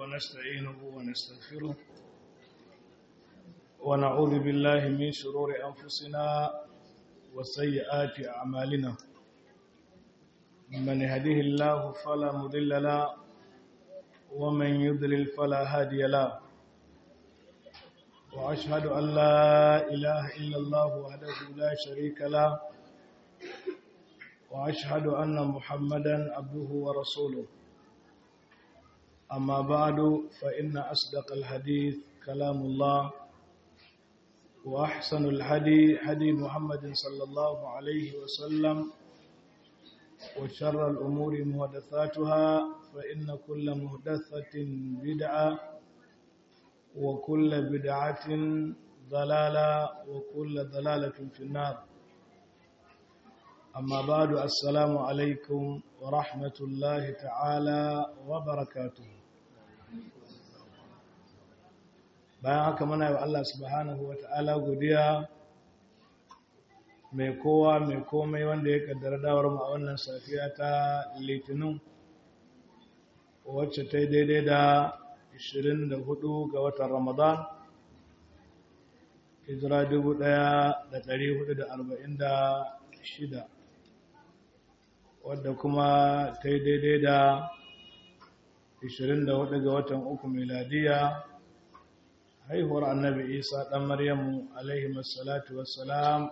ونستعينه ونستغفره ونعوذ بالله من شرور أنفسنا وسيئات أعمالنا من يهده الله فلا مضل له ومن يضلل فلا هادي له وأشهد أن لا إله إلا الله وحده لا شريك له وأشهد أن محمدا عبده ورسوله أما بعد فإن أصدق الحديث كلام الله وأحسن الهدي هدي محمد صلى الله عليه وسلم وشر الأمور محدثاتها فإن كل محدثة بدعة وكل بدعة ضلالة وكل ضلالة في النار أما بعد السلام عليكم ورحمة الله تعالى وبركاته bayan haka muna yi Allah subhanahu wa ta'ala godiya mai kowa mai komai wanda ya kaddara dawar mu a wannan safiya ta litinin wacce ta yi daidai da 24 ga watan ramadan hijira 1446 wadda kuma ta yi daidai da 24 ga watan uku miladiya haihuwar annabi isa ɗan maryamu alaihi masalatu wassalam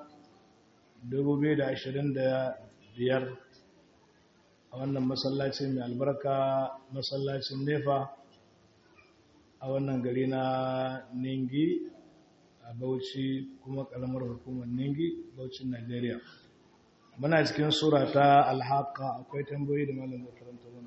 2025 a wannan masallacin mai albarka masallacin nefa a wannan gari na ningi a bauchi kuma kalamar hukumar ningi bauchin nigeria muna cikin sura ta alhaka akwai tambayi da malam da karanta wani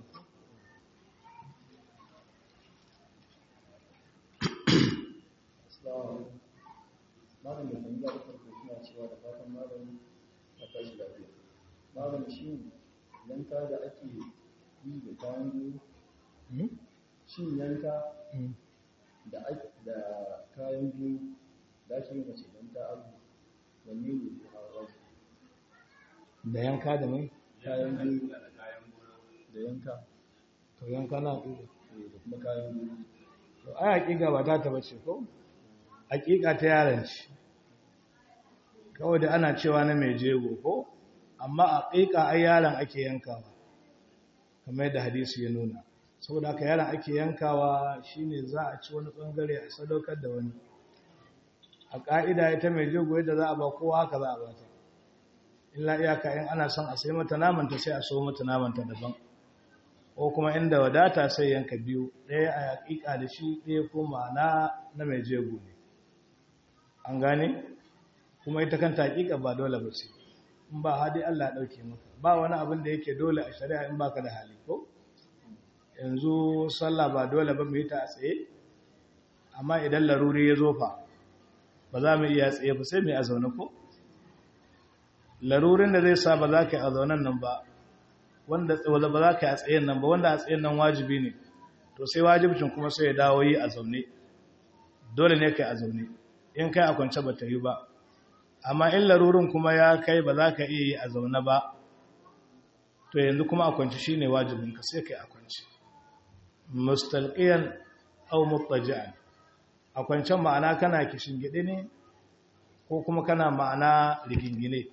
malam da tambaya da farko suna cewa da fatan malam a tashi lafiya malam shi yanka da ake yi da kayan biyu shin yanka da kayan biyu da ake yi mace don ta abu wanne ne ke hawa da yanka da mai kayan biyu da yanka to yanka na ɗuɗe da kuma kayan biyu to ai haƙiƙa ba ta taba ce ko haƙiƙa ta yaran ce kawai da ana cewa na mai jego ko amma haƙiƙa ai yaron ake yankawa kamar yadda hadisi ya nuna saboda haka yaron ake yankawa shine za a ci wani bangare a sadaukar da wani a ƙa'ida ita mai jego yadda za a ba kowa haka za a ba ta illa iyaka in ana son a sai mata namanta sai a so mata namanta daban ko kuma inda wadata sai yanka biyu ɗaya a yaƙiƙa da shi ɗaya kuma na na mai jego ne an gane kuma ita kanta haƙiƙa ba dole ba ce in ba hadi Allah ɗauke maka ba wani abin da yake dole a shari'a in baka da hali ko yanzu sallah ba dole ba mu yi ta a tsaye amma idan laruri ya zo fa ba za mu iya tsaye ba sai mu yi a zaune ko larurin da zai sa ba za ka yi a zaunen nan ba wanda ba za ka yi a tsayen nan ba wanda a tsayen nan wajibi ne to sai wajibcin kuma sai ya dawo yi a zaune dole ne kai a zaune in kai a kwance ba ta yi ba amma in larurin kuma ya kai ba za ka iya yi a zaune ba to yanzu kuma a kwance shi ne wajibinka sai kai a kwance mustalqiyan aw muttaji'an a kwancen ma'ana kana kishin gide ne ko kuma kana ma'ana rigingine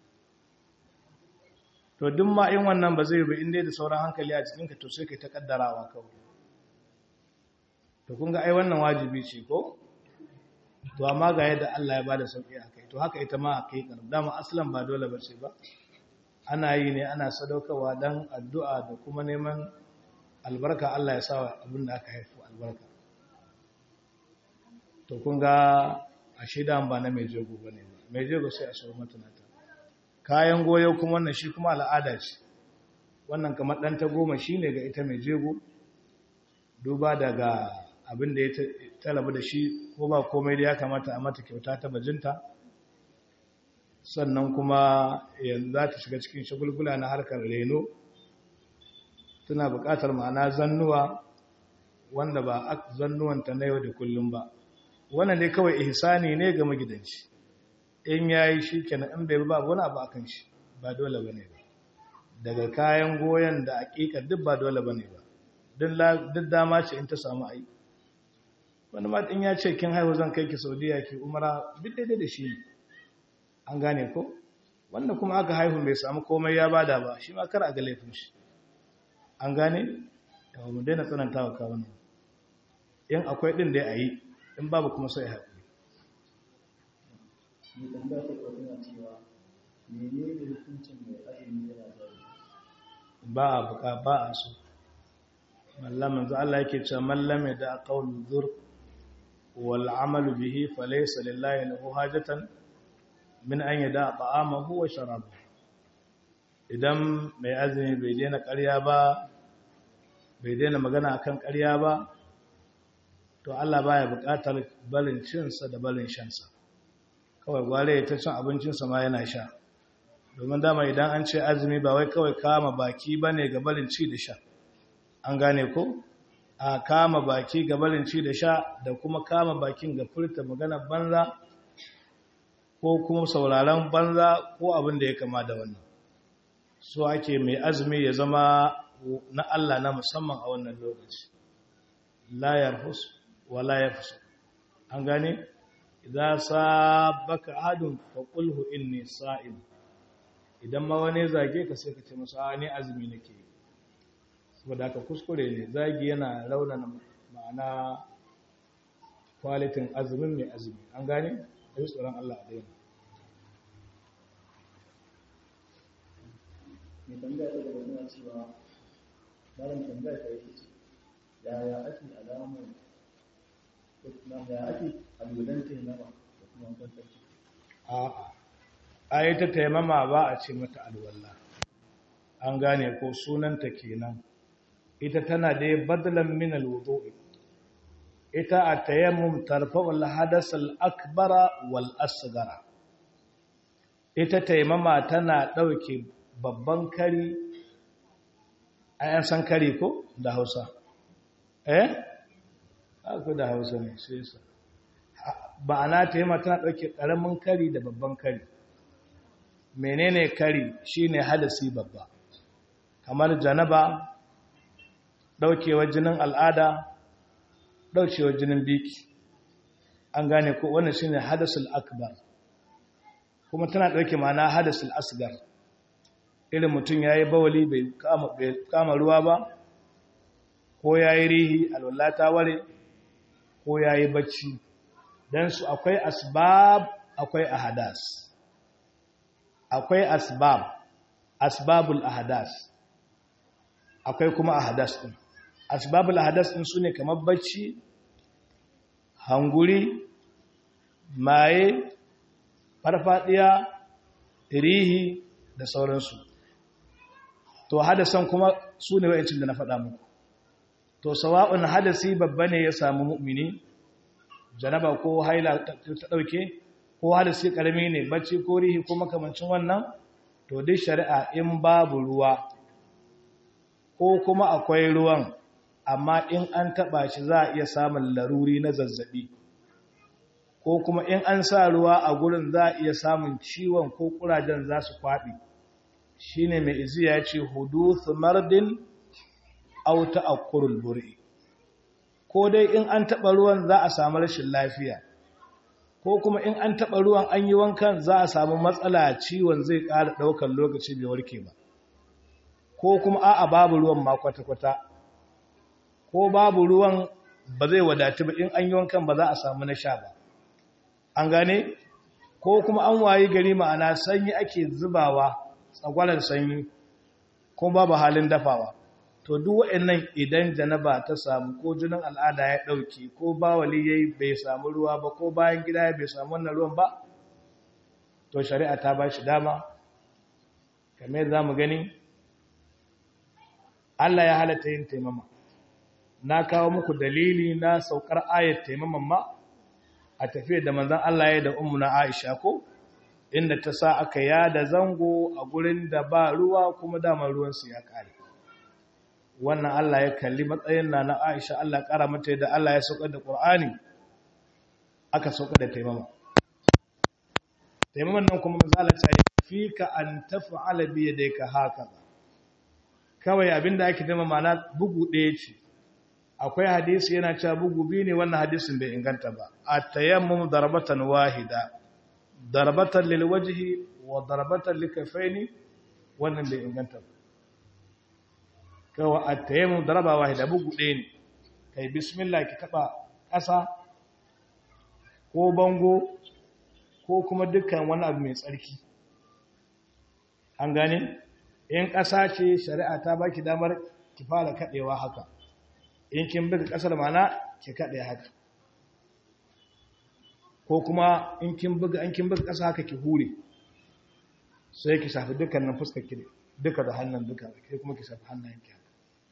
to duk ma in wannan ba zai ba inda da sauran hankali a cikinka to sai kai ta kaddarawa kawai to kun ga ai wannan wajibi ce ko to amma ga yadda Allah ya bada sauki a kai to haka ita ma a kai kar dama aslan ba dole ba ce ba ana yi ne ana sadaukarwa dan addu'a da kuma neman albarka Allah ya sa abin da aka haifu albarka to kun ga a shida ba na mai jego bane ba mai jego sai a so matunata kayan goyo kuma wannan shi kuma al'ada ce wannan kamar ɗan ta goma shi ne ga ita mai jego duba daga abin da ya talabu da shi ko ba komai da ya kamata a mata kyauta ta bajinta sannan kuma yanzu za ta shiga cikin shagulgula na harkar reno tana buƙatar ma'ana zannuwa wanda ba zannuwanta na yau da kullum ba wannan ne kawai ihsani ne ga magidanci in ya yi shi kenan in bai ba wani abu akan shi ba dole ba ne ba daga kayan goyon da aƙiƙar duk ba dole ba ne ba duk dama ce in ta samu ai wani ma in ya ce kin haihu zan kai ki saudiya ki umara duk daidai da shi an gane ko wanda kuma aka haihu bai samu komai ya bada ba shi ma kar a ga laifin shi an gane yawa mu daina tsananta wa kawunan in akwai ɗin da ya yi in babu kuma sai haƙuri mai tambaya ta kuwa tana cewa mene ne hukuncin mai azumi yana zai ba a buka ba a so mallam manzo Allah yake cewa mallam ya da qawlu zur wal amalu bihi falaysa lillahi lahu hajatan min an yada ta'amahu wa sharabahu idan mai azumi bai daina ƙarya ba bai daina magana akan ƙarya ba to Allah baya buƙatar barin cinsa da barin shansa kawai gware ya ta cin abincinsa ma yana sha domin dama idan an ce azumi ba wai kawai kama baki ba ne ga barin ci da sha an gane ko a kama baki ga barin ci da sha da kuma kama bakin ga furta magana banza ko kuma sauraron banza ko abin da ya kama da wannan so ake mai azumi ya zama na Allah na musamman a wannan lokaci la yarhus wa la yafsu an gane idza sabaka ahadun fa qulhu inni sa'im idan ma wani zage ka sai ka ce masa ni azumi nake saboda haka kuskure ne zagi yana raunana ma'ana kwalitin azumin mai azumi an gane da tsoron Allah a daina mai tambaya ta gaba tana cewa malam tambaya ta yake ce yaya ake alamun ya ake alulan taimama da kuma wankan sarki a'a ai ta taimama ba a ce mata alwala an gane ko sunanta kenan ita tana da badlan min alwudu'i ita a tayammum tarfa'u alhadas al-akbara wal asghara ita taimama tana dauke babban kari ayan san kari ko da Hausa eh aku da Hausa ne sai sa ba ana taimama tana dauke karamin kari da babban kari menene kari shine hadasi babba kamar janaba daukewar jinin al'ada daukewar jinin biki an gane ko wannan shine hadasul akbar kuma tana dauke mana hadasul asgar irin mutum yayi bawali bai kama bai kama ruwa ba ko yayi rihi alwallata ware ko yayi bacci dan su akwai asbab akwai ahadas akwai asbab asbabul ahadas akwai kuma ahadas din asbabul ahadas din sune kamar bacci hanguri maye farfadiya rihi da sauransu to hadasan kuma sune wayancin da na faɗa muku to sawa'un hadasi babba ne ya samu mu'mini janaba ko haila ta dauke ko hadisi karami ne bacci ko rihi ko makamancin wannan to duk shari'a in babu ruwa ko kuma akwai ruwan amma in an taba shi za a iya samun laruri na zazzabi ko kuma in an sa ruwa a gurin za a iya samun ciwon ko kurajen za su kwaɗi shine mai iziya ya ce huduthu mardin aw ta'akkurul bur'i ko dai in an taba ruwan za a samu rashin lafiya ko kuma in an taɓa ruwan an yi wankan za a samu matsala ciwon zai ƙara ɗaukar lokaci bai warke ba ko kuma a'a babu ruwan ma kwata-kwata ko babu ruwan ba zai wadatu ba in an yi wankan ba za a samu na sha ba an gane ko kuma an wayi gari ma'ana sanyi ake zubawa tsagwalar sanyi ko babu halin dafawa to duk waɗannan idan janaba ta samu ko jinin al'ada ya ɗauke ko bawali yayi bai samu ruwa ba ko bayan gida ya bai samu wannan ruwan ba to shari'a ta ba shi dama kamar za mu gani Allah ya halatta yin taimama na kawo muku dalili na saukar ayat taimaman ma a tafiyar da manzon Allah ya da ummu na Aisha ko inda ta sa aka yada zango a gurin da ba ruwa kuma dama ruwansu ya kare wannan Allah ya kalli matsayin na na Aisha Allah kara mata da Allah ya saukar da Qur'ani aka saukar da taimama taimaman nan kuma manzo Allah ya fi ka an taf'ala bi yadayka haka kawai abinda ake taimama mana bugu ɗaya ce akwai hadisi yana cewa bugu biyu ne wannan hadisin bai inganta ba a tayammum darbatan wahida darbatan lil wajhi wa darbatan likafaini wannan bai inganta ba kawai a tayammum darba wahida bugu ɗaya ne kai bismillah ki taba ƙasa ko bango ko kuma dukkan wani abu mai tsarki an gane in ƙasa ce shari'a ta baki damar ki fara kaɗewa haka in kin buga ƙasar mana ki kaɗe haka ko kuma in kin buga an kin buga ƙasa haka ki hure sai ki shafi dukkanin fuskar ki duka da hannun duka sai kuma ki shafi hannayen ki haka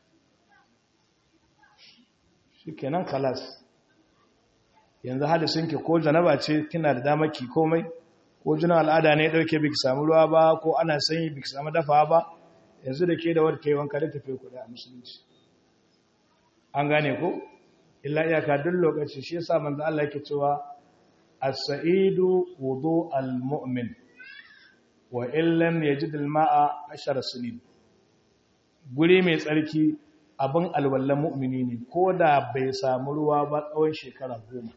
shikenan kalas yanzu hadisin ki ko janaba ce kina da damar ki komai ko jina al'ada ne dauke biki samu ruwa ba ko ana sanyi biki samu dafa ba yanzu da ke da wadda kai wanka da tafi kuɗi a musulunci an gane ko illa iyaka duk lokaci shi yasa manzo Allah yake cewa as-sa'idu wudu al-mu'min wa in lam yajid al-ma'a ashara sinin guri mai tsarki abin alwallan mu'mini ne ko da bai samu ruwa ba tsawon shekara goma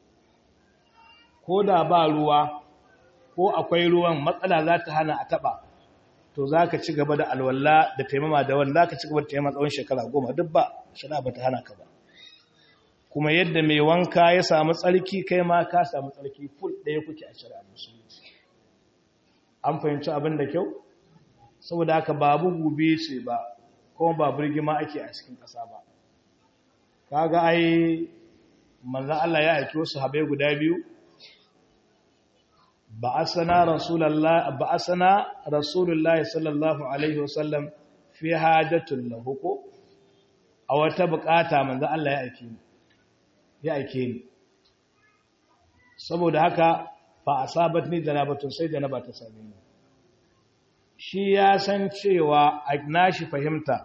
ko da ba ruwa ko akwai ruwan matsala za ta hana a taba to za ka ci gaba da alwalla da taimama da wani za ka ci gaba da taimama tsawon shekara goma duk ba shara ba ta hana ka ba kuma yadda mai wanka ya samu tsarki kai ma ka samu tsarki ful ɗaya kuke a shari'a musulunci an fahimci abin da kyau saboda haka babu gube ce ba kuma ba birgima ake a cikin ƙasa ba kaga ai manzan Allah ya aiki wasu habai guda biyu ba'asana rasulullah ba'asana rasulullah sallallahu alaihi wasallam fi hajatul lahu ko a wata bukata manzan Allah ya aike ni ya aike ni saboda haka fa asabatni janabatun sai janaba ta same ni shi ya san cewa a nashi fahimta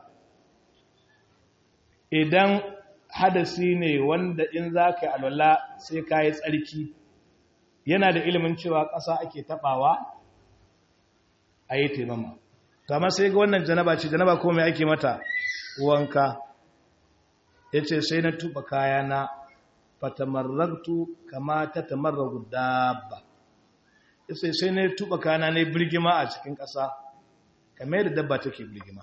idan hadasi ne wanda in za ka yi alwala sai ka yi tsarki yana da ilimin cewa ƙasa ake taɓawa a yi taimama kama sai ga wannan janaba ce janaba ko mai ake mata wanka ya ce sai na tuba kayana fatamarraktu kama ta tamarragu dabba ya ce sai na tuba kayana ne birgima a cikin ƙasa kamar yadda dabba take birgima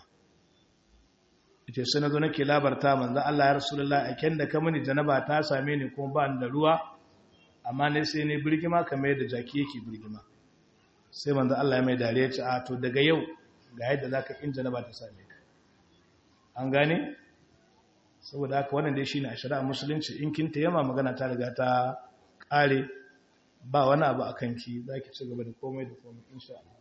ita sai na zo nake labarta manzo Allah ya rasulullah a kyan da ka mini janaba ta same ni kuma ba ni da ruwa amma ne sai ne birgima kamar yadda jaki yake birgima sai manzo Allah ya mai dariya ce a to daga yau ga yadda zaka in janaba ta same ka an gane saboda haka wannan dai shine a shari'a musulunci in kin yama magana ta riga ta kare ba wani abu akan ki zaki ci gaba da komai da komai insha Allah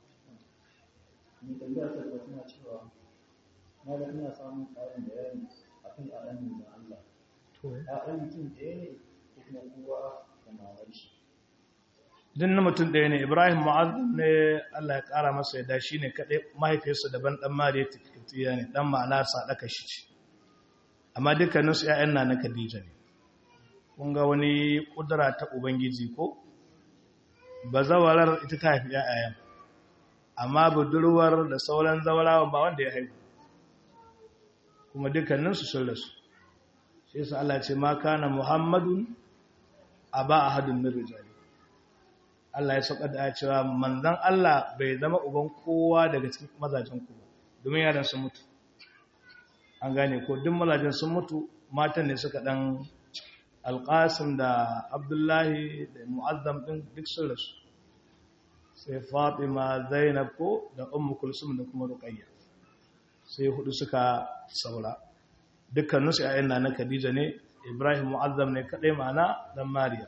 ni tambaya ta gaba tana cewa na ga ina samun ƙarin bayani akan ƴaƴan da Allah to ƴaƴan mutum ɗaya ne ko kuma kowa da mamar shi din na mutum ɗaya ne ibrahim ma'azin ne allah ya ƙara masa yadda shi ne kaɗai mahaifiyarsa daban ɗan mariya tikitiya ne ɗan ma'ana saɗaka shi ce amma dukkaninsu ‘ya'yan na na khadija ne kun ga wani ƙudura ta ubangiji ko bazawarar ita ta haifi ‘ya'yayen amma budurwar da sauran zawarawa ba wanda ya haifu kuma dukkaninsu sun rasu shi yasa allah ce ma kana muhammadun a ba a hadin min rijali Allah ya sauka da cewa manzan Allah bai zama uban kowa daga cikin mazajen ku ba domin yaran sun mutu an gane ko duk mazajen sun mutu matan ne suka dan alqasim da abdullahi da mu'azzam din duk sun rasu sai fatima zainab ko da ummu kulsum da kuma ruqayya sai hudu suka saura dukkaninsu ayyan na khadija ne ibrahim mu'azzam ne kadai ma'ana dan mariya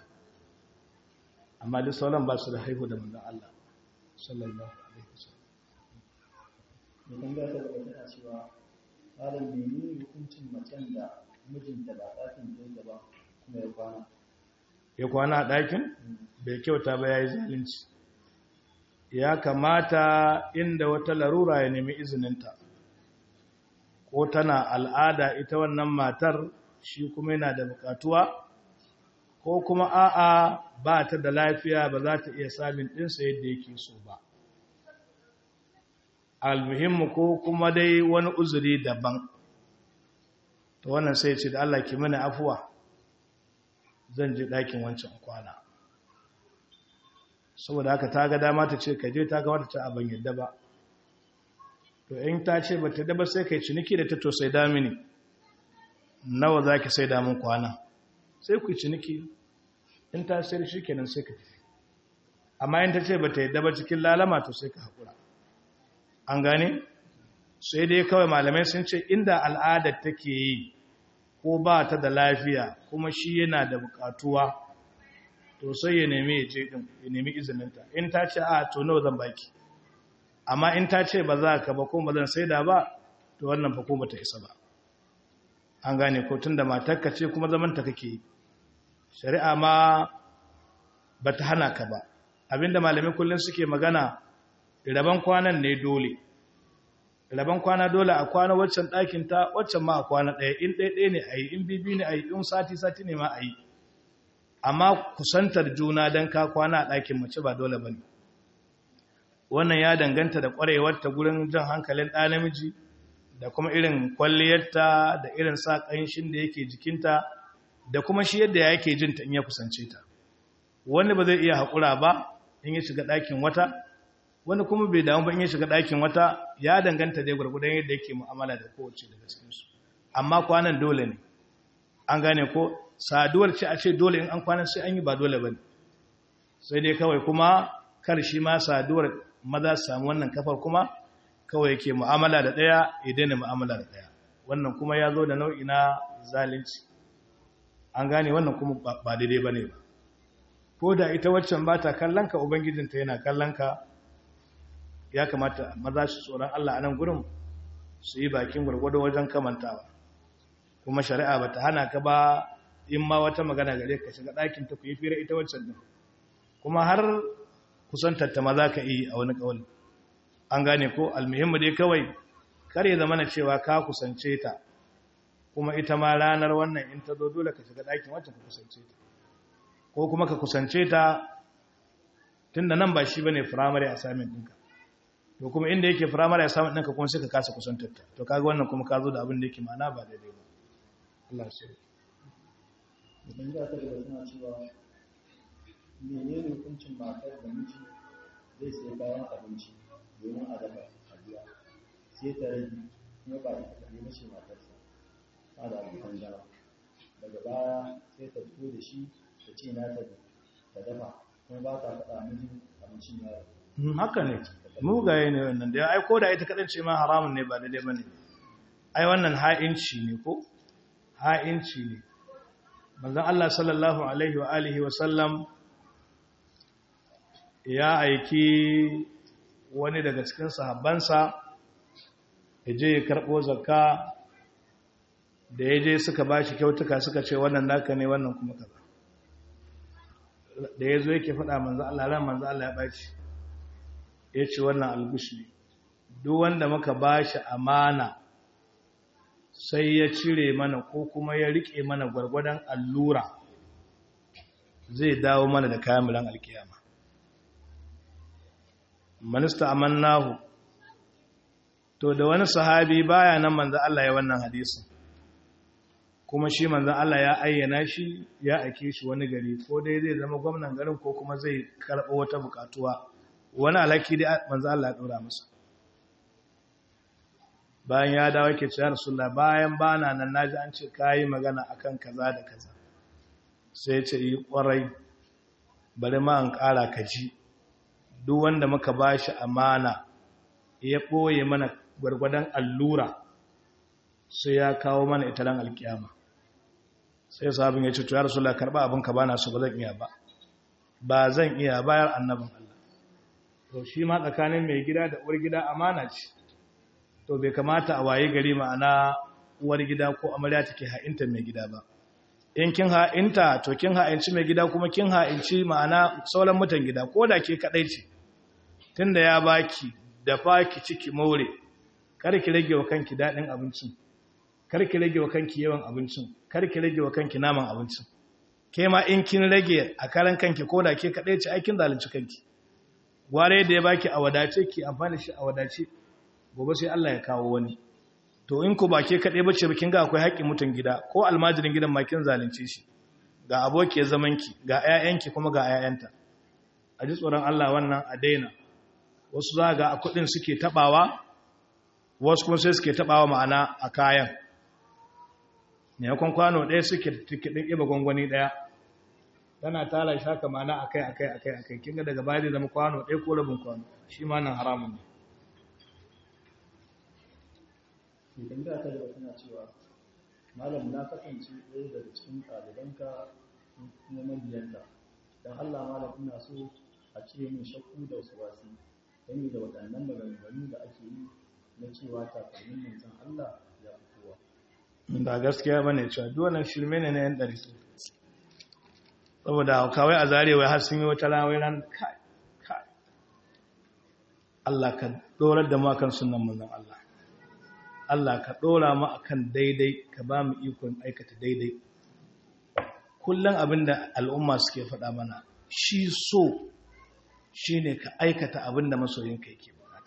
amma duk sauran ba su da haihu da manzan Allah sallallahu alaihi wasallam ni tambaya ta gaba tana cewa malam menene hukuncin macen da mijinta ba ɗakin ɗinta ba kuma ya kwana ya kwana a ɗakin bai kyauta ba ya yi zalunci ya kamata inda wata larura ya nemi izininta ko tana al'ada ita wannan matar shi kuma yana da bukatuwa ko kuma a'a ba ta da lafiya ba za ta iya samun ɗinsa yadda yake so ba almuhimmu ko kuma dai wani uzuri daban to wannan sai ce da Allah ki mini afuwa zan je ɗakin wancan kwana saboda haka ta ga dama ta ce ka je ta ga wata ta abin yadda ba to in ta ce ba ta daba sai kai ciniki da ta to sai damini nawa za ki sai damun kwana sai ku ciniki in ta sayar shi kenan sai ka tafi amma in ta ce ba ta yadda ba cikin lalama to sai ka haƙura an gane sai dai kawai malamai sun ce inda al'adar take yi ko ba ta da lafiya kuma shi yana da bukatuwa to sai ya nemi ya je din ya nemi izininta in ta ce a to nawa zan baki amma in ta ce ba za ka ba ko ba zan saida ba to wannan fa ko bata isa ba an gane ko tunda matarka ce kuma zaman ta kake yi shari'a ma bata hana ka ba abinda malamai kullun suke magana raban kwanan ne dole raban kwana dole a kwana waccan ɗakin ta waccan ma a kwana ɗaya in ɗaya ɗaya ne a yi in bibi ne a yi in sati sati ne ma a yi amma kusantar juna don ka kwana a ɗakin mace ba dole ba ne wannan ya danganta da ƙwarewarta gurin jan hankalin ɗa namiji da kuma irin kwalliyarta da irin sa ƙanshin da yake jikinta da kuma shi yadda yake jinta in ya kusance ta wani ba zai iya haƙura ba in ya shiga ɗakin wata wani kuma bai damu ba in ya shiga ɗakin wata ya danganta dai gwargwadon yadda yake mu'amala da kowace daga cikinsu amma kwanan dole ne an gane ko saduwar ce a ce dole in an kwanan sai an yi ba dole ba ne sai dai kawai kuma kar shi ma saduwar maza su samu wannan kafar kuma kawai yake mu'amala da ɗaya ya daina mu'amala da ɗaya wannan kuma ya zo da nau'i na zalunci an gane wannan kuma ba daidai ba ne ba ko da ita waccan ba ta kallon ka ubangijinta yana kallon ka ya kamata maza su tsoron Allah a nan gurin su yi bakin gwargwado wajen kamantawa kuma shari'a ba ta hana ka ba in ma wata magana gare ka shiga ɗakin ta ku yi fira ita waccan din kuma har kusantar ta maza ka yi a wani ƙawali an gane ko almuhimmu dai kawai kar ya zama na cewa ka kusance ta kuma ita ma ranar wannan in ta zo dole ka shiga ɗakin wacce ka kusance ta ko kuma ka kusance ta tun da nan ba shi ba ne firamare a samun ɗinka to kuma inda yake firamare a samun ɗinka kuma sai ka kasa kusantar ta to kaga wannan kuma ka zo da abin da yake ma'ana ba daidai ba Allah shi idan za ta daga suna cewa menene hukuncin matar da miji zai sai kayan abinci domin a dafa a biya sai ta rage kuma ba ita kaɗai na ce matarsa ta da abokan zama daga baya sai ta fito da shi ta ce na ta ta dafa kuma ba ta faɗa mijin abincin yaro haka ne mugaye ne wannan da ya aiko da ita kaɗan ce ma haramun ne ba daidai ba ne ai wannan ha'inci ne ko ha'inci ne manzon Allah sallallahu alaihi wa alihi wa sallam ya aiki wani daga cikin sahabbansa ya je ya karɓo zakka da ya je suka ba shi kyautuka suka ce wannan naka ne wannan kuma kaza da ya zo yake faɗa manzo Allah ran manzo Allah ya baci ya ce wannan algushi duk wanda muka ba shi amana sai ya cire mana ko kuma ya rike mana gwargwadon allura zai dawo mana da kamilan alkiyama manista amannahu to da wani sahabi baya nan manzo Allah ya wannan hadisin kuma shi manzo Allah ya ayyana shi ya ake shi wani gari ko dai zai zama gwamnan garin ko kuma zai karɓo wata bukatuwa wani alhaki dai manzo Allah ya dora masa bayan ya dawo yake cewa rasulullah bayan bana nan naji an ce kai magana akan kaza da kaza sai ya ce yi kwarai bari ma an ƙara kaji duk wanda muka bashi amana ya ɓoye mana gwargwadon allura sai ya kawo mana ita ran alkiyama sai sabon ya ce to ya rasulullah karba abin ka bana so ba zan iya ba ba zan iya bayar annabin Allah to shi ma tsakanin mai gida da uwar gida amana ce to bai kamata a waye gari ma'ana uwar gida ko amarya take ha'inta mai gida ba in kin ha'inta to kin ha'inci mai gida kuma kin ha'inci ma'ana sauran mutan gida ko da ke kadai ce tunda ya baki da faki ciki more kar ki rage wa kanki dadin abincin kar ki rage wa kanki yawan abincin kar ki rage wa kanki naman abincin ke ma in kin rage a karan kanki ko da ke kadai ce aikin zalunci kanki gware da ya baki a wadace ki amfani shi a wadace gobe sai Allah ya kawo wani to in ku ba ke kaɗai bace ba kin ga akwai haƙƙin mutum gida ko almajirin gidan ma kin zalunce shi ga abokiyar zamanki ga 'ya'yanki kuma ga 'ya'yanta a ji tsoron Allah wannan a daina wasu za ga a kuɗin suke taɓawa wasu kuma sai suke taɓawa ma'ana a kayan ne yakon kwano ɗaya suke tikidin iba gwangwani ɗaya tana tara shi haka ma'ana akai akai akai akai kinga daga baya zai zama kwano ɗaya ko rabin kwano shi ma nan haramun ne idan da ta gaba tana cewa malam na kasance ɗaya daga cikin ɗalibanka kuma mabiyanka don allah malam ina so a cire min shakku da wasu wasi game da waɗannan maganganu da ake yi na cewa takalmin manzon allah ya fi kowa ba gaskiya ba ne cewa duwannan shirme ne na yan ɗari saboda kawai a zarewa har sun yi wata rawai ran kai kai Allah ka dorar da mu akan sunan manzon Allah Allah ka dora mu akan daidai ka ba mu ikon aikata daidai kullum abinda al'umma suke faɗa mana shi so shine ka aikata abinda masoyinka yake bukata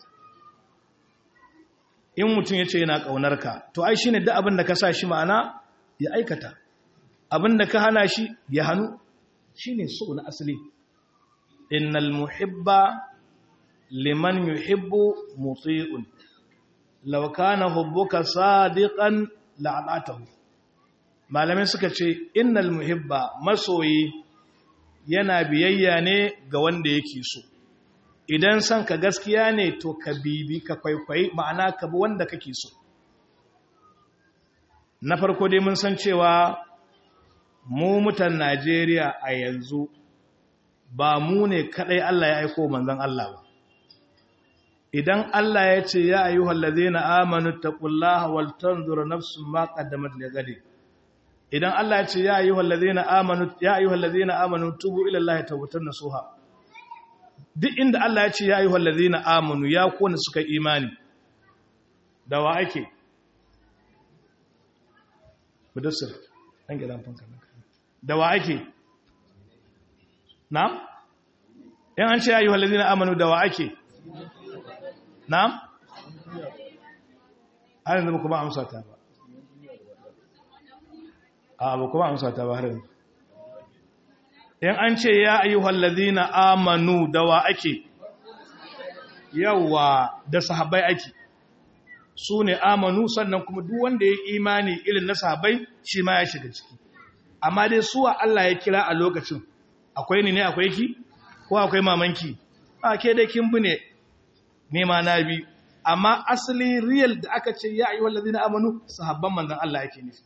in mutum ya ce yana ƙaunar ka to ai shine duk abinda ka sa shi ma'ana ya aikata abinda ka hana shi ya hannu shine so na asali innal muhibba liman yuhibbu muti'un law kana hubbuka sadiqan la'atahu malamai suka ce innal muhibba masoyi yana biyayya ne ga wanda yake so idan san ka gaskiya ne to ka bibi ka kwaikwayi ma'ana ka bi wanda kake so na farko dai mun san cewa mu mutan Najeriya a yanzu ba mu ne kadai Allah ya aiko manzon Allah ba idan Allah ya ce ya ayyuhal ladzina amanu taqullaha wal tanzur nafsun ma qaddamat lighad idan Allah ya ce ya ayyuhal ladzina amanu ya ayyuhal ladzina amanu tubu ila Allah tawbatan nasuha duk inda Allah ya ce ya ayyuhal ladzina amanu ya kona suka imani da wa ake mudassir an gidan fanka da wa ake na'am in an ce ya ayyuhal ladzina amanu da wa ake na'am har yanzu ba kuma amsa ta ba a ba kuma amsa ta ba har yanzu in an ce ya ayyuhal ladina amanu da wa ake yawa da sahabbai ake su ne amanu sannan kuma duk wanda ya imani irin na sahabbai shi ma ya shiga ciki amma dai suwa Allah ya kira a lokacin akwai ni ne akwai ki ko akwai mamanki a ke dai kin bi ne nema na bi amma asali real da aka ce ya ayyuhal ladina amanu sahabban manzon Allah yake nufi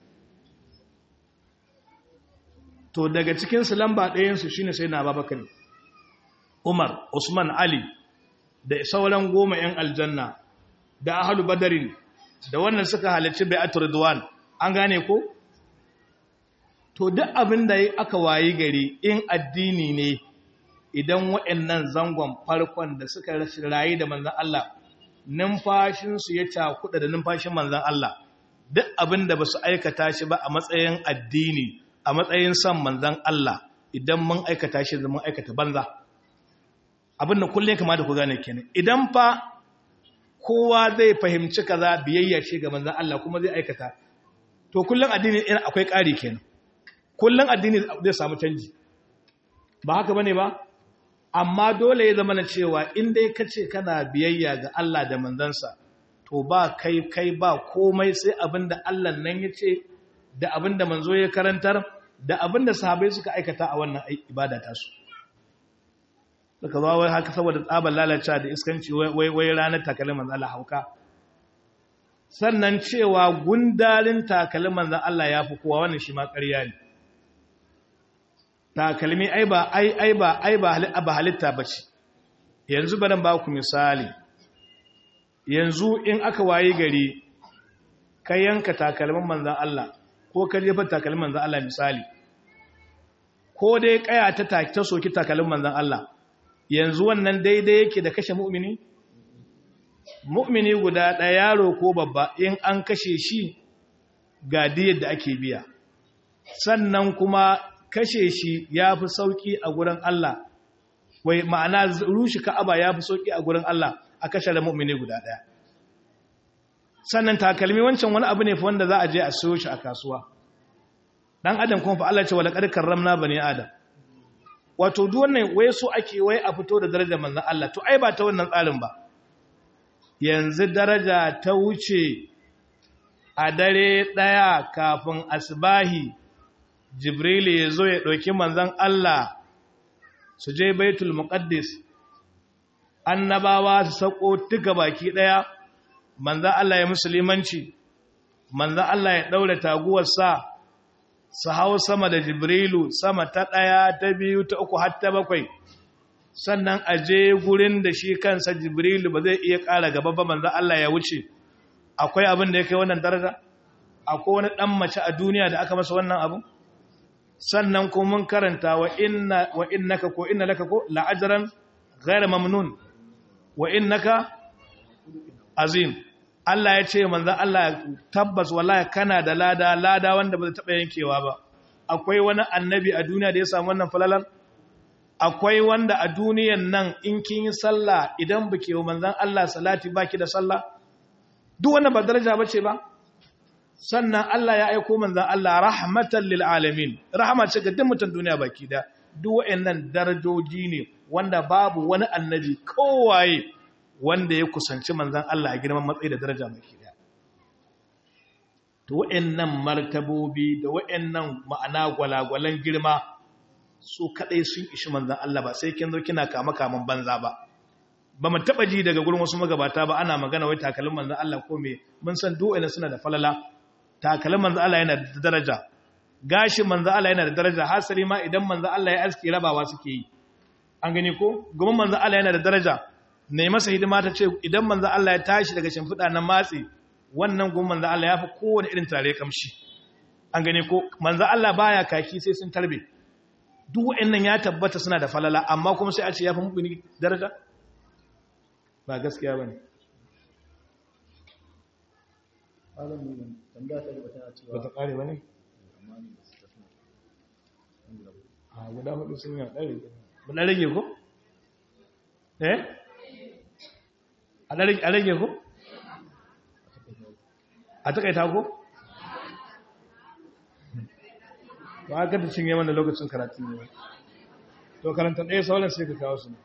to daga cikin su lamba ɗayan su shine sai na Abubakar Umar Usman Ali da sauran goma yan aljanna da ahlu badarin da wannan suka halarci bai'atul ridwan an gane ko to duk abin da aka wayi gari in addini ne idan waɗannan zangon farkon da suka rayu da manzan Allah numfashinsu ya cakuɗa da numfashin manzan Allah duk abin da ba su aikata shi ba a matsayin addini a matsayin son manzan Allah idan mun aikata shi zama aikata banza abin da kullum kama da ku gane kenan idan fa kowa zai fahimci kaza biyayya ce ga manzan Allah kuma zai aikata to kullum addini akwai ƙari kenan kullum addini zai samu canji ba haka bane ba amma dole ya zama na cewa in dai ka ce kana biyayya ga Allah da manzansa to ba kai kai ba komai sai abin da Allah nan ya ce da abin da manzo ya karantar da abin da sahabai suka aikata a wannan ibada tasu suka zo wai haka saboda tsabar lalacewa da iskanci wai wai ranar takalin manzo Allah hauka sannan cewa gundarin takalin manzo Allah ya fi kowa wannan shi ma ƙarya ne takalmi ai ba ai ai ba ai ba halitta bace yanzu baran ba ku misali yanzu in aka waye gari ka yanka takalmin manzon Allah ko ka jefa takalmin manzon Allah misali ko dai kaya ta ta soki takalmin manzon Allah yanzu wannan daidai yake da kashe mu'mini mu'mini guda ɗaya yaro ko babba in an kashe shi ga diyar da ake biya sannan kuma kashe shi ya fi sauƙi a gurin Allah wai ma'ana rushe ka'aba ya fi sauƙi a gurin Allah a kashe da mu'mini guda ɗaya sannan takalmi wancan wani abu ne fa wanda za a je a siyo shi a kasuwa dan adam kuma fa Allah ce wala qad karramna bani adam wato duk wannan wai so ake wai a fito da darajar manzon Allah to ai ba ta wannan tsarin ba yanzu daraja ta wuce a dare daya kafin asbahi jibril ya zo ya dauki manzon Allah su je baitul muqaddis annabawa su sako tuka baki daya manzon Allah ya musulmanci manzon Allah ya daura taguwar sa su hau sama da jibrilu sama ta ɗaya ta biyu ta uku har ta bakwai sannan a je gurin da shi kansa jibrilu ba zai iya ƙara gaba ba manzo Allah ya wuce akwai abin da ya kai wannan daraja akwai wani ɗan mace a duniya da aka masa wannan abu sannan kuma mun karanta wa inna wa innaka ko inna laka ko la'ajran ghayra mamnun wa innaka azim Allah ya ce manzan Allah tabbas wallahi kana da lada lada wanda ba zai taɓa yankewa ba akwai wani annabi a duniya da ya samu wannan falalar akwai wanda a duniyan nan in kin yi sallah idan ba ke wa manzan Allah salati baki da sallah duk wannan ba daraja ba ce ba sannan Allah ya aiko manzan Allah rahmatan lil alamin rahama ce ga duk mutan duniya baki da duk wayannan darajoji ne wanda babu wani annabi kowaye wanda ya kusanci manzan Allah a girman matsayi da daraja mai kiriya. To wa'yannan martabobi da wa'yannan ma'ana gwalagwalan girma su kaɗai sun ishi manzan Allah ba sai kin zo kina kama kaman banza ba. Ba mu taɓa ji daga gurin wasu magabata ba ana magana wai takalin manzan Allah ko me mun san duwa'ina suna da falala. Takalin manzan Allah yana da daraja. Gashin manzan Allah yana da daraja hasali ma idan manzan Allah ya aski rabawa suke yi. An gani ko? Gumin manzan Allah yana da daraja. ne masa hidima ta ce idan manzo Allah ya tashi daga shimfiɗa na matsi wannan gun manzo Allah ya fi kowane irin tare kamshi an gane ko manzo Allah baya kaki sai sun tarbe duk wa'annan ya tabbata suna da falala amma kuma sai a ce ya fi mubini daraja ba gaskiya bane alamin tambaya ta gaba tana cewa ba ta kare bane amma ne da suka suna a guda hudu sun yi ɗari ba na rage ko eh a rage ko? a takaita ko? ba aka da cinye mana lokacin karatun ne to karanta ɗaya sauran sai ka kawo su ne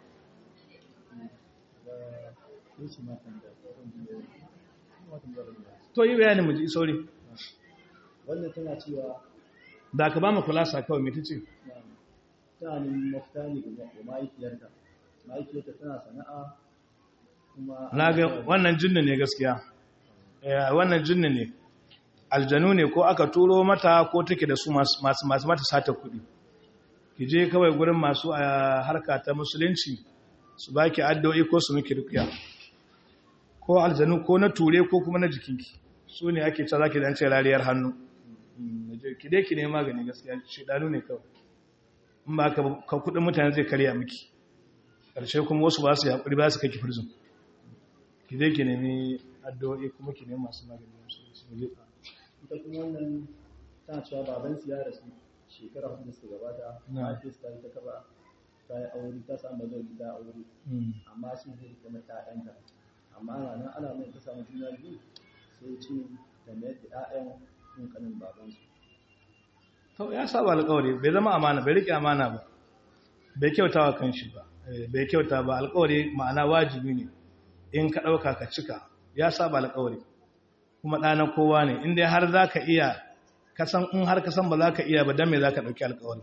da shi ma tambaya kuma tambaya da to yi bayanin mu ji sauri wannan tana cewa da ka ba mu kulasa kawai mai ta ce tana neman mafita ne ga mahaifiyarta mahaifiyarta tana sana'a kuma na ga wannan jinni ne gaskiya Eh, wannan jinni ne aljanu ne ko aka turo mata ko take da su masu masu mata sata kuɗi ki je kawai gurin masu a harka ta musulunci su baki addu'o'i ko su miki rukiya ko aljanu ko na ture ko kuma na jikinki su ne ake cewa zaki dan ce rariyar hannu Mm, je ki dai ki ne magani gaskiya shedanu ne kawai in ba ka ka kudin mutane zai karya miki karshe kuma wasu ba su yaƙuri ba su kai ki prison ki dai ki nemi addu'o'i kuma ki nemi masu magani musulunci mu je ita kuma wannan tana cewa baban su ya rasu shekara hudu da suka gabata Na. mahaifiyarsu ta yi ta kaba ta yi aure ta samu bazari ta aure Mm. amma sun zai kuma ta ɗanta amma ana nan ana mai ta samu juna biyu sai ce da mayar da ƴaƴan kun kanin babansu to ya saba alƙawari bai zama amana bai rike amana ba bai kyauta wa kanshi ba Eh, bai kyauta ba alƙawari ma'ana wajibi ne in ka ɗauka ka cika ya saba alƙawari kuma ɗana kowa ne inda har za ka iya kasan in har kasan ba za ka iya ba don me za ka ɗauki alƙawari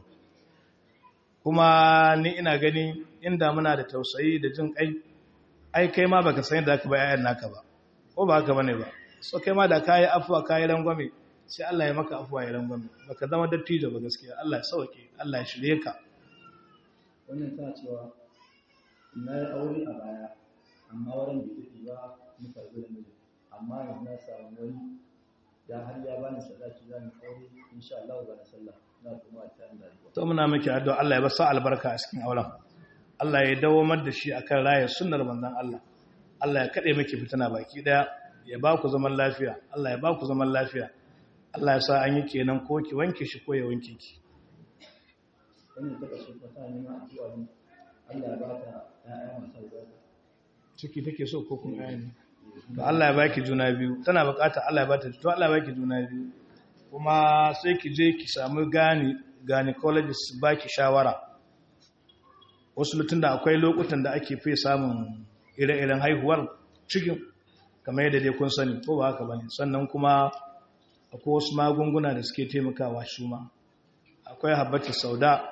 kuma ni ina gani inda muna da tausayi da jin ƙai ai kai ma baka san yadda ka ba 'ya'yan naka ba ko ba haka bane ba so kai ma da kayi afuwa kayi rangwame sai Allah ya maka afuwa ya rangwame baka zama dattijo ba gaskiya Allah ya sauke Allah ya shirye ka wannan tana cewa na yi aure a baya amma wurin bai daɗe ba mu karɓi da miji amma yanzu na samu wani ya har ya bani sadaki za mu aure insha Allah ba na sallah na kuma a tare da addu'a to muna miki addu'a Allah ya ba sa albarka a cikin auren Allah ya dawamar da shi akan rayar sunnar manzon Allah Allah ya kade miki fitina baki daya ya ba ku zaman lafiya Allah ya ba ku zaman lafiya Allah ya sa an yi kenan ko ki wanke shi ko ya wanke ki wannan ta kashe ta tana neman addu'a ne Allah ya ba ta ƴaƴa masu albarka ciki take so ko kun ayani to Allah ya baki juna biyu tana bukata Allah ya bata to Allah ya baki juna biyu kuma sai ki je ki samu gani gynecologist baki shawara wasu lutun da akwai lokutan da ake fi samun ire-iren haihuwar cikin kamar yadda dai kun sani ko ba haka bane sannan kuma akwai wasu magunguna da suke taimakawa shi ma akwai habbatu sauda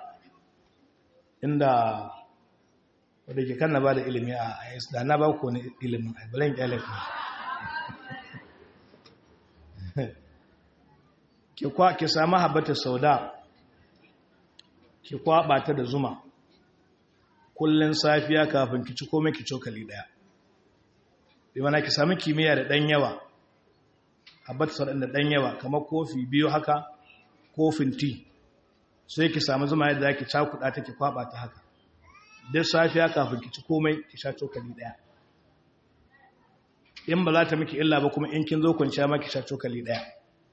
inda wadda ke kanna ba da ilimi a is da na ba ku wani ilimin a balen kyalek ki sami habbatu sauda ki kwaba ta da zuma kullun safiya kafin ki ci komai ki cokali daya bi mana ki sami kimiyya da dan yawa habbatu sauda da dan yawa kamar kofi biyu haka kofin tea sai ki samu zuma yadda zaki cakuɗa ta ki kwaba ta haka duk safiya kafin ki ci komai ki sha cokali daya in ba za ta miki illa ba kuma in kin zo kwanciya ma ki sha cokali daya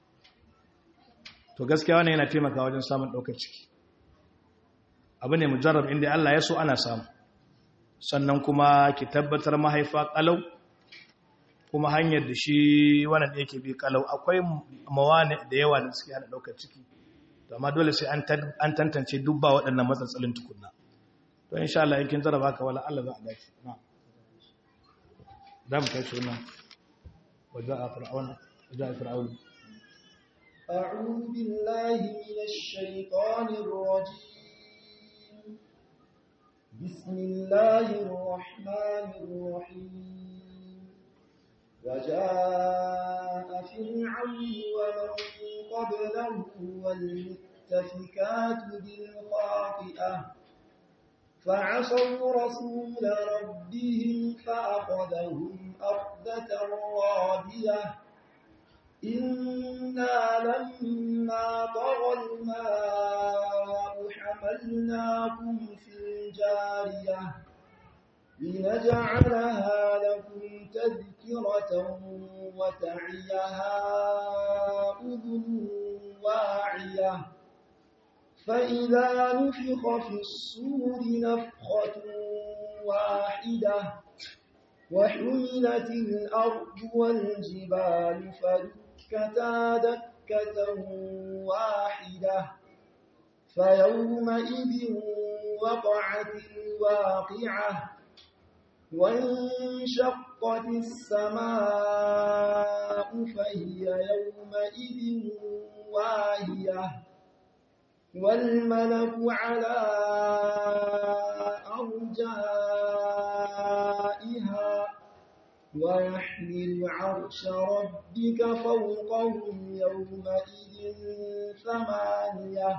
to gaskiya wannan yana taimaka wajen samun ɗaukar ciki abu ne mujarrab inda Allah ya so ana samu sannan kuma ki tabbatar mahaifa kalau kuma hanyar da shi wannan da yake bi kalau akwai mawane da yawa da suke hana ɗaukar ciki to amma dole sai an tantance dubba waɗannan matsatsalin tukunna to insha Allah yakin zaraba ka wala Allah za a dace na zamu kai sunan waja'a fir'auna waja'a fir'auna أعوذ بالله من الشيطان الرجيم بسم الله الرحمن الرحيم وجاء فرعون ومن قبله والمؤتفكات بالخاطئة فعصوا رسول ربهم فأخذهم أخذة رابية إنا لما طغى الماء حملناكم في الجارية لنجعلها لكم تذكرة وتعيها أذن واعية فإذا نفخ في الصور نفخة واحدة وحملت الأرض والجبال فدكتا دكة واحدة فيومئذ وقعت الواقعة وانشقت السماء فهي يومئذ واهية والملك على أرجائها ويحمل عرش ربك فوقهم يومئذ ثمانية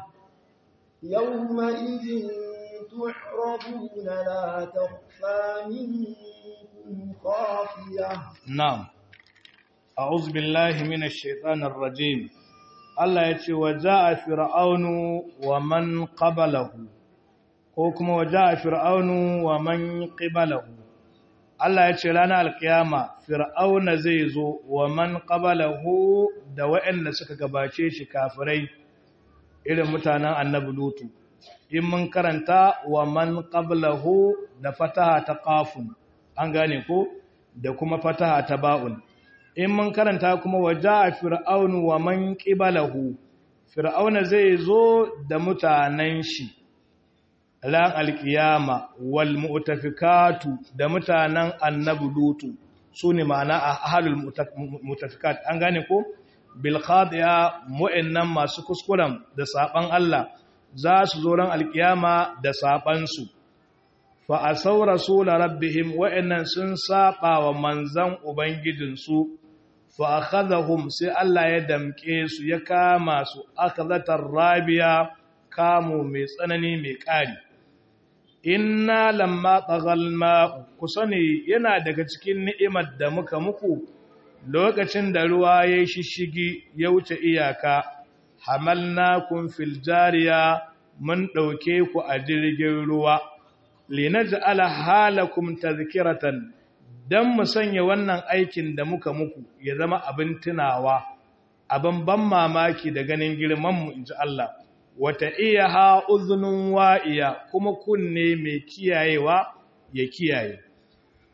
يومئذ تعرضون لا تخفى منكم خافية نعم أعوذ بالله من الشيطان الرجيم Allah ya ce wa ja'a fir'aunu wa man qablahu ko kuma wa ja'a fir'aunu wa man qiblahu Allah ya ce ranar alkiyama fir'auna zai zo wa man qablahu da waɗanda suka gabace shi kafirai irin mutanen annabi lutu in mun karanta wa man qablahu da fataha ta qafun an gane ko da kuma fataha ta ba'un in mun karanta kuma waja fir'aunu wa man qibalahu fir'auna zai zo da mutanen shi ran alkiyama wal mu'tafikatu da mutanen annabi lutu sune ma'ana ahlul mu'tafikat an gane ko bil khadi'a mu'annan masu kuskuren da saban Allah za su zo ran alkiyama da saban su fa asaw rasul rabbihim wa'annan sun saba wa manzan ubangijinsu fa akhadhahum sai Allah ya damke su ya kama su akhadhatar rabiya kamu mai tsanani mai ƙari inna lamma tsagal ma'u ku sani yana daga cikin ni'imar da muka muku lokacin da ruwa ya yi shishigi ya wuce iyaka hamalnakum fil jariya mun ɗauke ku a jirgin ruwa linaj'ala halakum tadhkiratan dan mu sanya wannan aikin da muka muku ya zama abin tunawa abin ban mamaki da ganin girman mu inji Allah wata iya ha uzunin wa'iya kuma kunne mai kiyayewa ya kiyaye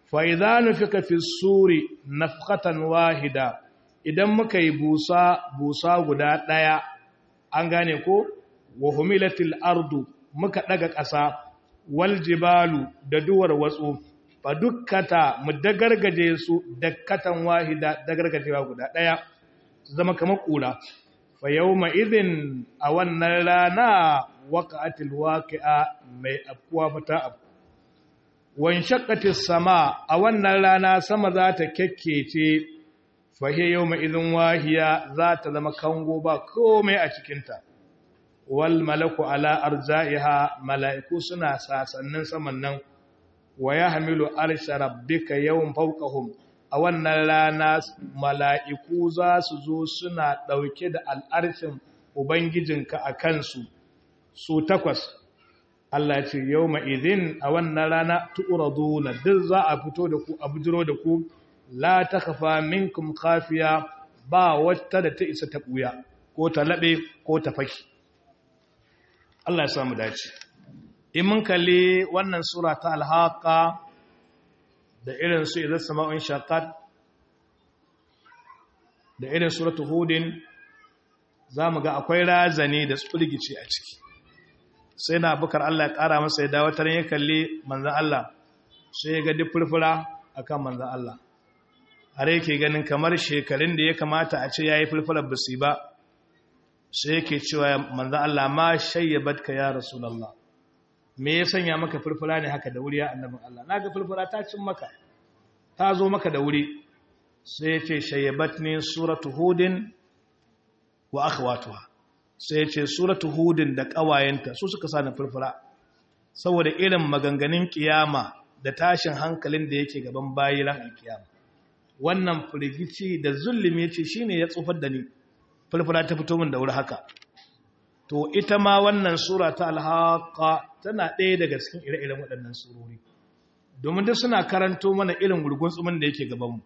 fa idza nufika fi suri nafqatan wahida idan muka yi busa busa guda daya an gane ko wa humilatil ardu muka daga ƙasa wal jibalu da duwar watsu fa dukkata mu dagargaje su dakkatan wahida dagargajewa guda daya zama kamar kura fa yawma idhin a wannan rana waqa'atil waqi'a mai afkuwa fata afku wan shaqqatis sama a wannan rana sama za ta kekkece fa hiya yawma idhin wahiya za ta zama kango ba komai a cikin ta wal malaku ala arza'iha mala'iku suna sasannin saman nan wa yahmilu arsha rabbika yawm fawqahum a wannan rana mala'iku za su zo suna ɗauke da al'arshin Ubangijinka a kansu su takwas. Allah ce, Yau ma'izin a wannan rana tu'uradu na duk za a fito da ku, a bujiro da ku, la ta kafa minkum kafiya ba wata da ta isa ta ɓuya, ko ta laɓe ko ta faki. Allah ya samu dace. In mun kalli wannan Sura ta alhaka da irin su idan sama'un shakat da irin suratu hudin za mu ga akwai razani da tsulgici a ciki sai na bukar Allah ya ƙara masa ya dawatar ya kalli manzan Allah sai ya ga duk furfura a kan manzan Allah har yake ganin kamar shekarun da ya kamata a ce ya yi furfurar basi ba sai yake cewa manzan Allah ma shayyabat ka ya rasulallah me ya sanya maka furfura ne haka da wuri ya annabin Allah na ga furfura ta cin maka ta zo maka da wuri sai ya ce shayyabat ne suratu hudin wa akhwatuha sai ya ce suratu hudin da ƙawayenta su suka sa na furfura saboda irin maganganun kiyama da tashin hankalin da yake gaban bayi ran alkiyama wannan firgici da zulumi ya ce shine ya tsofar da ni furfura ta fito min da wuri haka to ita ma wannan sura ta alhaqa tana ɗaya daga cikin ire-iren waɗannan surori domin duk suna karanto mana irin gurgun tsumin da yake gabanmu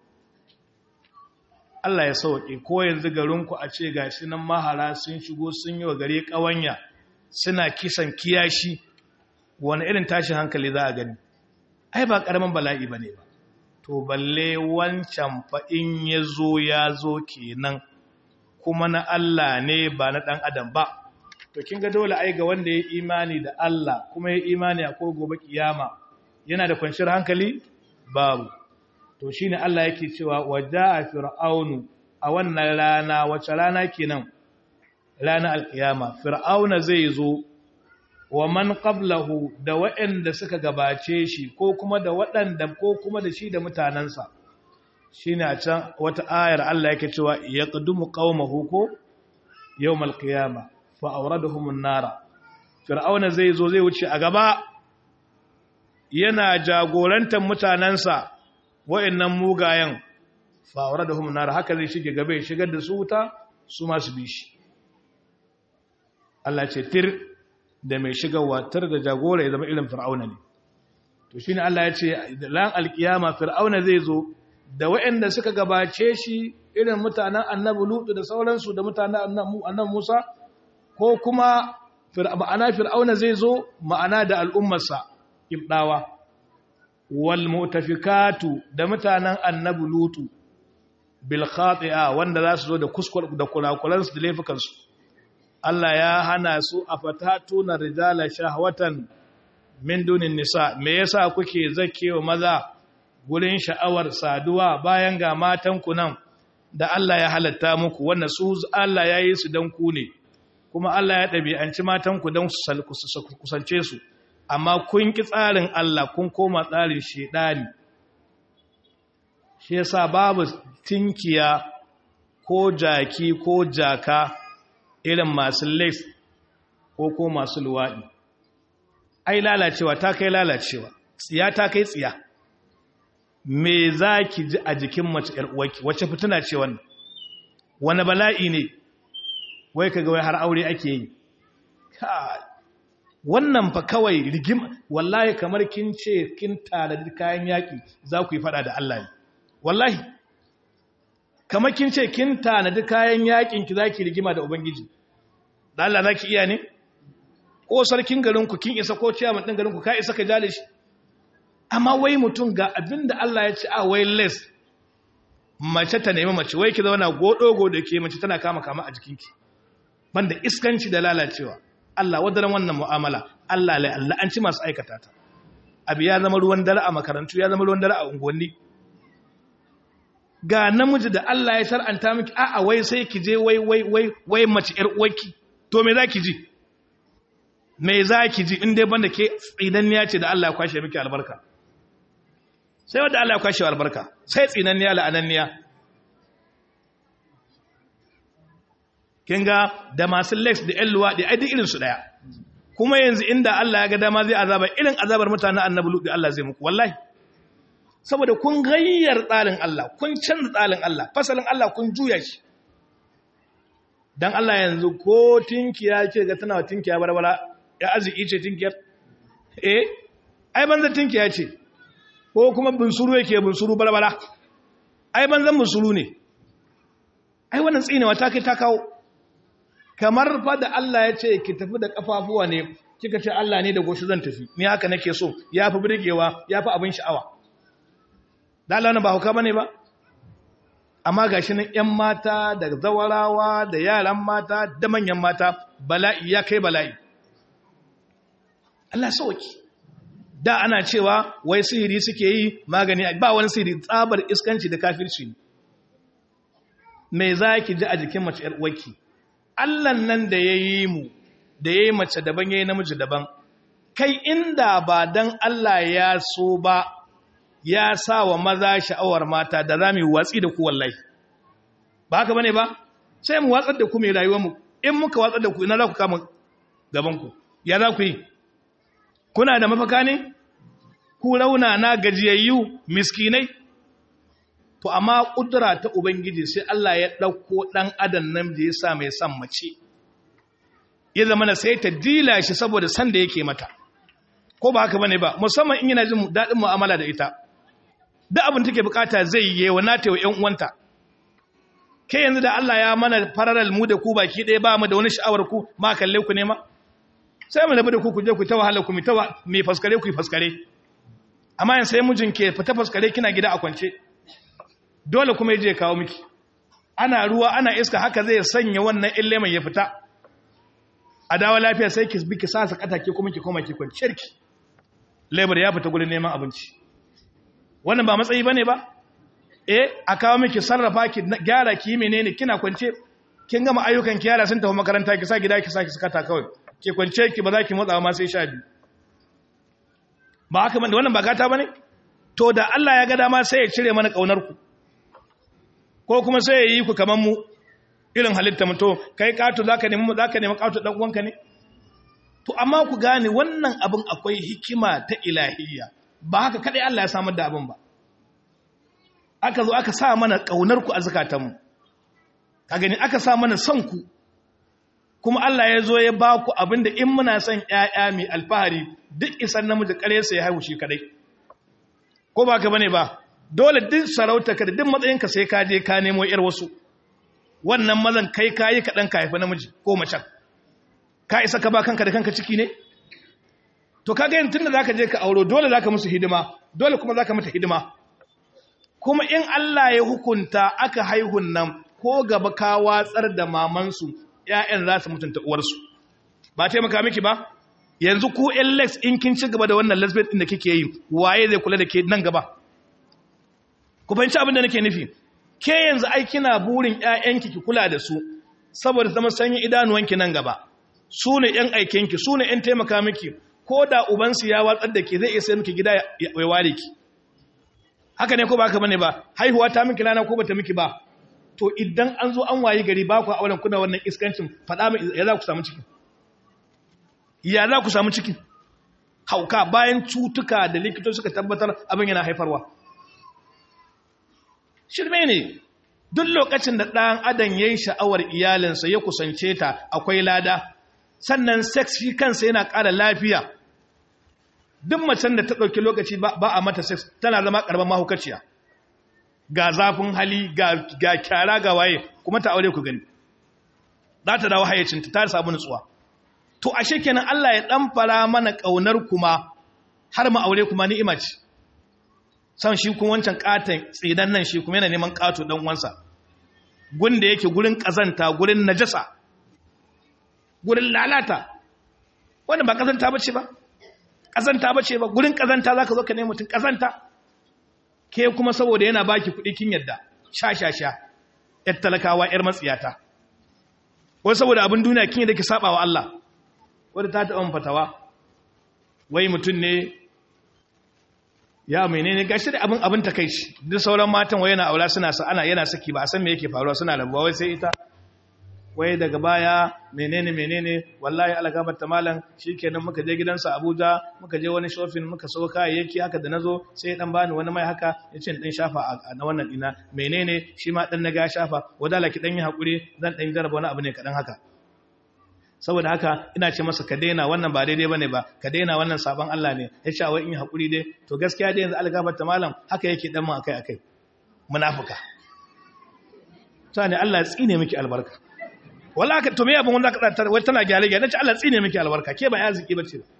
Allah ya sauke ko yanzu garinku a ce gashi nan mahara sun shigo sun yi wa gare ƙawanya suna kisan kiyashi wani irin tashin hankali za a gani ai ba ƙaramin bala'i ba ne ba to balle wancan fa in ya zo ya zo kenan kuma na Allah ne ba na ɗan adam ba to kin ga dole ai ga wanda ya imani da Allah kuma ya imani a ko gobe kiyama yana da kwanciyar hankali babu to shine Allah yake cewa waja'a fir'aunu a wannan rana wace rana kenan rana alkiyama fir'auna zai zo wa man qablahu da waɗanda suka gabace shi ko kuma da waɗanda ko kuma da shi da mutanansa shine a can wata ayar Allah yake cewa yaqdumu qaumahu ko yawmal qiyama fa awradahum an-nara fir'auna zai zo zai wuce a gaba yana jagorantar mutanansa wa'annan mugayen fa'aura da humunar haka zai shige gaba ya shigar da su wuta su masu bi shi Allah ce tir da mai shigarwa tir da jagora ya zama irin fir'auna ne to shi ne Allah ya ce lan alkiyama fir'auna zai zo da wa'anda suka gabace shi irin mutanen annabi lutu da sauransu da mutanen annabi musa ko kuma ma'ana fir'auna zai zo ma'ana da al'ummarsa ibdawa wal mutafikatu da mutanen annabi lutu bil khati'a wanda za su zo da kuskur da kurakuran su da laifukan su Allah ya hana su a fatatu na rijala shahwatan min dunin nisa me yasa kuke zakewa maza gurin sha'awar saduwa bayan ga matan ku nan da Allah ya halatta muku wannan su Allah ya yi su dan ku ne kuma Allah ya ɗabi'anci matan ku dan su kusance su amma kun ki tsarin Allah kun koma tsarin shedani shi yasa babu tinkiya ko jaki ko jaka irin masu laif ko ko masu luwaɗi ai lalacewa ta kai lalacewa tsiya ta kai tsiya me za ki ji a jikin mace uwarki wacce fituna ce wannan wani bala'i ne wai ka ga wai har aure ake yi wannan fa kawai rigim wallahi kamar kin ce kin tanadi kayan yaƙi za ku yi fada da Allah ne wallahi kamar kin ce kin tanadi kayan yaƙin ki za ki rigima da ubangiji da Allah za ki iya ne ko sarkin garinku kin isa ko ciyaman ɗin garinku ka isa ka jale shi amma wai mutum ga abin da Allah ya ce a wai les mace ta nemi mace wai ki zauna godogo da ke mace tana kama kama a jikinki banda iskanci da lalacewa Allah wadaran wannan mu'amala Allah lai Allah an ci masu aikata ta abu ya zama ruwan dare a makarantu ya zama ruwan dare a unguwanni ga namiji da Allah ya shar'anta miki a'a wai sai ki je wai wai wai wai mace yar uwarki to me zaki ji me zaki ji in dai banda ke tsinanniya ce da Allah ya kwashe miki albarka sai wanda Allah ya kwashe albarka sai tsinanniya la'ananniya kin ga da masu lex da ƴan luwaɗi ai duk irin su daya kuma yanzu inda Allah ya ga dama zai azaba irin azabar mutanen annabi lutu Allah zai muku wallahi saboda kun gayyar tsarin Allah kun canza tsarin Allah fasalin Allah kun juya shi dan Allah yanzu ko tinkiya ce ga tana tinkiya barbara ya arziki ce tinkiyar eh ai banza tinkiya ce ko kuma bunsuru yake bunsuru barbara ai banzan bunsuru ne ai wannan tsinewa ta kai ta kawo kamar fa da Allah ya ce ki tafi da kafafuwa ne kika ce Allah ne da goshi zan tafi ni haka nake so yafi burgewa yafi abin sha'awa da Allah ba hauka bane ba amma gashi nan ƴan mata da zawarawa da yaran mata da manyan mata bala'i ya kai bala'i Allah sauki da ana cewa wai sihiri suke yi magani ba wani sihiri tsabar iskanci da kafirci ne me zaki ji a jikin mace ƴar uwarki Allah nan da yayi mu da yayi mace daban yayi namiji daban kai inda ba dan Allah ya so ba ya sa wa maza sha'awar mata da za mu watsi da ku wallahi ba haka bane ba sai mu watsar da ku mai rayuwarmu in muka watsar da ku ina za ku kama gabanku ya za ku yi kuna da mafaka ne ku rauna na gajiyayyu miskinai to amma kudura ta ubangiji sai Allah ya ɗauko ɗan adam nan da ya sa mai san mace ya zama na sai ta dila shi saboda san da yake mata ko ba haka bane ba musamman in yana jin daɗin mu'amala da ita duk abin take bukata zai yi wa nata wa ƴan uwanta ke yanzu da Allah ya mana fararal mu da ku baki ɗaya ba mu da wani sha'awar ku ma kalle ku ne ma sai mu rabu da ku ku je ku ta wahala ku mi ta mi faskare ku faskare amma yan sai mijin ke fita faskare kina gida a kwance dole kuma yaje kawo miki ana ruwa ana iska haka zai sanya wannan ille mai ya fita a dawo lafiya sai ki bi ki sa sakata ke kuma ki koma ki kwanciyar ki labor ya fita gurin neman abinci wannan ba matsayi bane ba eh a kawo miki sarrafa ki gyara ki menene kina kwance kin gama ayyukan ki yara sun tafi makaranta ki sa gida ki sa ki sakata kawai ki kwance ki ba za ki motsa ma sai sha biyu ba haka bane wannan ba gata bane to da Allah ya ga dama sai ya cire mana kaunar ku ko kuma sai ya yi ku kaman mu irin halitta mu to kai kato zaka nemi mu zaka nemi kato dan uwanka ne to amma ku gane wannan abin akwai hikima ta ilahiyya ba haka kadai Allah ya samar da abin ba aka zo aka sa mana kaunar ku a zakatanmu ka gani aka sa mana son ku kuma Allah ya zo ya ba ku abinda in muna son ƴaƴa mai alfahari duk isan namiji kare sai ya haihu shi kadai ko ba ka bane ba dole duk sarauta ka da duk matsayinka sai ka je ka nemo yar wasu wannan mazan kai kayi kaɗan ka haifi namiji ko macen ka isa ka ba kanka da kanka ciki ne to kaga yin tunda zaka je ka auro dole zaka musu hidima dole kuma zaka mata hidima kuma in Allah ya hukunta aka haihun nan ko gaba ka watsar da mamansu ƴaƴan za su mutunta uwarsu ba taimaka miki ba yanzu ku ƴan lex in kin ci gaba da wannan lesbian din da kike yi waye zai kula da ke nan gaba ku fahimci abin da nake nufi ke yanzu ai kina burin ƴaƴanki ki kula da su saboda zama sanyin idanuwanki nan gaba su ne ƴan aikenki su ne ƴan taimaka miki ko da ubansu ya watsar da ke zai iya sai miki gida ya ware ki haka ne ko ba haka bane ba haihuwa ta miki rana ko bata miki ba to idan an zo an wayi gari ba ku auren kuna wannan iskancin faɗa mai ya za ku samu ciki ya za ku samu ciki hauka bayan cutuka da likitoci suka tabbatar abin yana haifarwa shirme ne duk lokacin da ɗan adam ya yi sha'awar iyalinsa ya kusance ta akwai lada sannan sex shi kansa yana ƙara lafiya duk macen da ta ɗauki lokaci ba a mata sex tana zama ƙarɓar mahaukaciya ga zafin hali ga kyara ga waye kuma ta aure ku gani za ta dawo hayyacinta ta samu nutsuwa to ashe kenan Allah ya ɗan fara mana ƙaunar kuma har ma aure kuma ni'ima ce san shi kuma wancan katon tsidan nan shi kuma yana neman kato dan uwansa gun da yake gurin kazanta gurin najasa gurin lalata wanda ba kazanta bace ba kazanta bace ba gurin kazanta zaka zo ka nemi mutun kazanta ke kuma saboda yana baki kuɗi kin yadda sha sha sha yar talakawa yar matsiyata wai saboda abin duniya kin yadda ki saba wa Allah wanda ta taɓa fatawa wai mutum ne ya menene gashi da abin abin takeici duk sauran matan wai yana aura suna sa ana yana saki ba a san me yake faruwa suna rabuwa wai sai ita wai daga baya menene menene wallahi algabar ta malam shikenan muka je gidansa Abuja muka je wani shopping muka so kayayyaki haka da nazo sai dan bani wani mai haka yace din shafa a na wannan dina menene shi ma dan naga shafa wadala ki dan yi hakuri zan dan jarraba wani abu ne kadan haka saboda haka ina ce masa ka daina wannan ba daidai bane ba ka daina wannan sabon Allah ne ya ce wai in yi hakuri dai to gaskiya dai yanzu algabar ta malam haka yake dan mu akai akai munafika sani Allah ya tsine miki albarka wallahi to me abin wanda ka tsara wai tana gyale gyale nace Allah tsine miki albarka ke ba ya ziki bace ba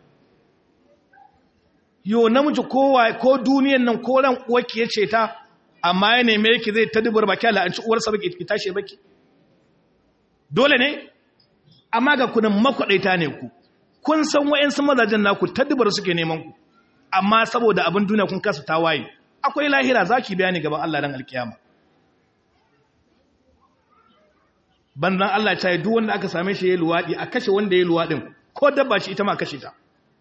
yo namiji kowa ko duniyan nan ko ran uwarki yace ta amma ya neme ki zai ta dubur baki Allah an ci uwarsa baki ki tashi baki dole ne amma ga kunan makwaɗaita ne ku kun san wa'yansu mazajen naku taddubar suke neman ku amma saboda abin duniya kun kasa tawaye akwai lahira za ki bayani gaban Allah ran alkiyama banzan Allah ta yi duk wanda aka same shi ya luwaɗi a kashe wanda ya luwaɗin ko dabba shi ita ma kashe ta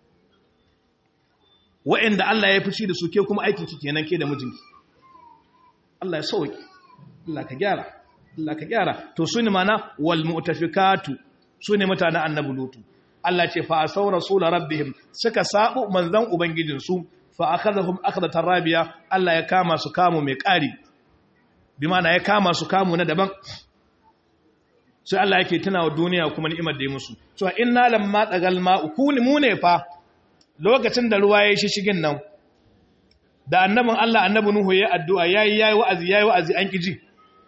wa'yanda Allah ya fi da su ke kuma aikin ki kenan ke da mijinki Allah ya sauki Allah ka gyara Allah ka gyara to su ne mana wal mu'tafikatu su ne mutanen annabi lutu Allah ce fa asau rasul rabbihim suka sabu manzan ubangijinsu fa akhadhahum akhdatan rabiya Allah ya kama su kamu mai ƙari bi mana ya kama su kamu na daban sai Allah yake tuna wa duniya kuma ni'imar da ya musu to inna lamma dagal ma'u kuni mu ne fa lokacin da ruwa ya shishigin nan da annabin Allah annabi Nuhu ya addu'a yayi yayi wa'azi yayi wa'azi an kiji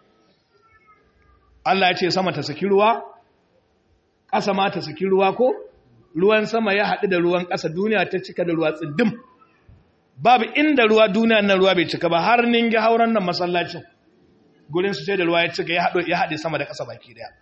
Allah ya ce sama ta saki ruwa ƙasa ma ta saki ruwa ko ruwan sama ya haɗu da ruwan ƙasa duniya ta cika da ruwa tsiddim babu inda ruwa duniya nan ruwa bai cika ba har ninge hauren nan masallacin gurin su sai da ruwa ya cika ya haɗe sama da ƙasa baki daya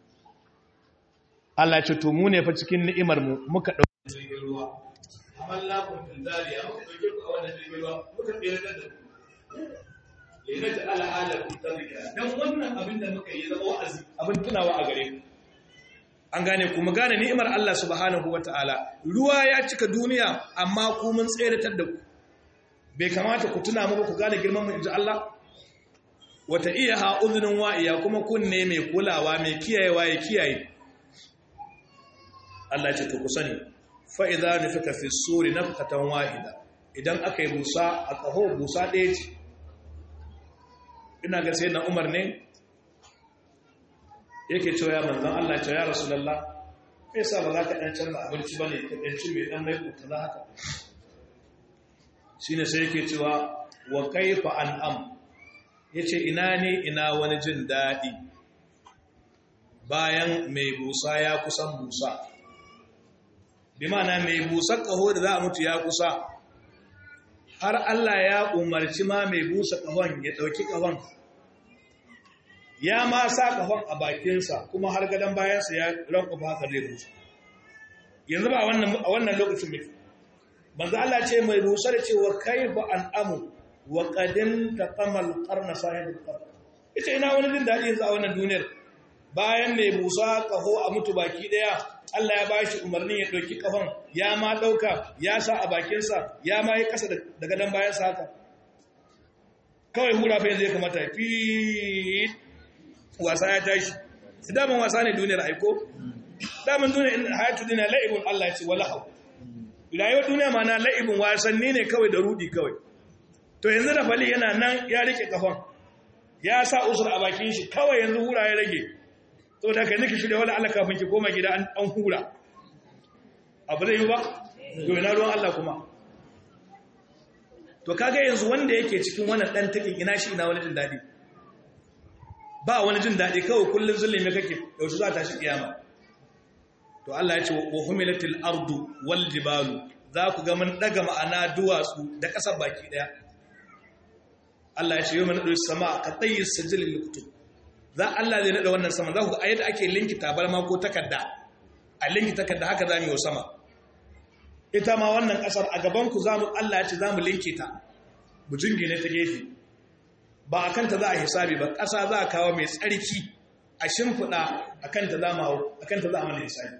Allah ce to mu ne fa cikin ni'imar mu muka ɗauki jirgin ruwa amalla kun tindariya muka ɗauke ku a wannan jirgin ruwa muka tsere da ku yana ta al'ada ku tsarika dan wannan abin da muka yi zama wa'azi abin tunawa a gare ku an gane kuma gane ni'imar Allah subhanahu wata'ala ruwa ya cika duniya amma ku mun tseratar da ku bai kamata ku tuna mu ku gane girman mu inji Allah wata iya ha uzunin wa'iya kuma kunne mai kulawa mai kiyayewa ya kiyaye Allah ce to ku sani fa idza nufika fi suri nafkatan wahida idan aka yi busa a kaho busa ɗaya ce ina ga sai na Umar ne yake cewa ya manzan Allah ce ya rasulallah me yasa ba za ka ɗan canza abinci ba ne ka ɗanci mai ɗan mai kuta za haka shi ne sai yake cewa wa kaifa an am ya ce ina ne ina wani jin daɗi bayan mai busa ya kusan busa bi mana mai busa ƙaho da za a mutu ya kusa har Allah ya umarci ma mai busa ƙahon ya ɗauki ƙahon ya ma sa kafan a bakinsa kuma har gadon bayansa ya rankufa haka zai busa yanzu ba a wannan lokacin mai banzu Allah ce mai busa da cewa kai ba an amu wa ƙadin ta kamal ƙarna sahibin ƙarna ita ina wani jin daɗi yanzu a wannan duniyar bayan mai busa ƙaho a mutu baki ɗaya Allah ya bashi umarnin ya ɗauki ƙafan ya ma ɗauka ya sa a bakinsa ya ma yi ƙasa da gadon bayansa haka kawai hura fa yanzu ya kamata fi wasa ya tashi daman wasa ne duniyar aiko daman duniyar hayatu duniya la'ibun Allah ya ce wala hau rayuwar duniya ma na la'ibun wasanni ne kawai da rudi kawai to yanzu da fali yana nan ya rike kafan ya sa usur a bakin shi kawai yanzu hura ya rage to da kai nake shirya wala Allah kafin ki koma gida an hura abu zai yi ba to ina ruwan Allah kuma to kaga yanzu wanda yake cikin wannan dan takin ina shi ina wani jin dadi ba wani jin daɗi kawai kullum zulumi kake yaushe za ta shi kiyama to Allah ya ce wa humilatil ardu wal jibalu za ku ga mun daga ma'ana duwatsu da ƙasar baki daya Allah ya ce yau mana ɗauki sama ka tsayi sajilin likutub za Allah zai naɗa wannan sama za ku ga yadda ake linki tabarma ko takarda a linki takarda haka za mu yi wa sama ita ma wannan ƙasar a gabanku za mu Allah ya ce za mu linki ta mu jingine ta gefe ba a kanta za a hisabi ba ƙasa za a kawo mai tsarki a shimfiɗa a kanta za mu hau a kanta za a mana hisabi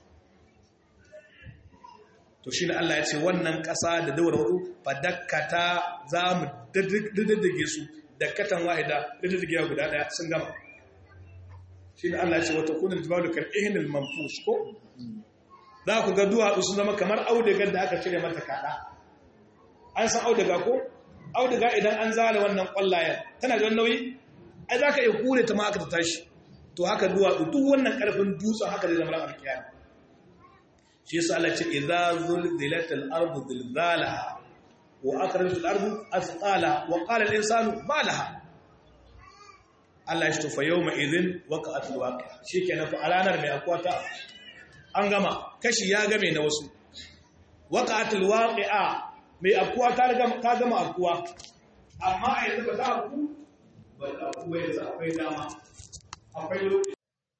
to shi ne Allah ya ce wannan ƙasa da dawar hudu ba dakkata za mu diddige su dakkatan wahida diddige guda ɗaya sun gama shi ne Allah ya ce wata kunin jibalu kan ihinil manfus ko za ku ga duwatsu sun zama kamar audigar da aka cire mata kaɗa an san audiga ko audiga idan an zala wannan ƙwallayen tana da nauyi ai za ka iya kure ta ma aka ta tashi to haka duwatsu duk wannan ƙarfin dutsen haka zai zama ran alkiyama shi yasa Allah ce idza zulzilatil ardu zilzalaha wa akhrajatil ardu asqala wa qala al insanu ma laha Allah ya tufa yawma idhin waqa'atul waqi'a shikenan fa ranar mai akwata an gama kashi ya game na wasu waqa'atul waqi'a mai akuwa ta gama ta gama akuwa amma a yanzu ba ta aku ba ta aku yanzu akwai dama akwai lokaci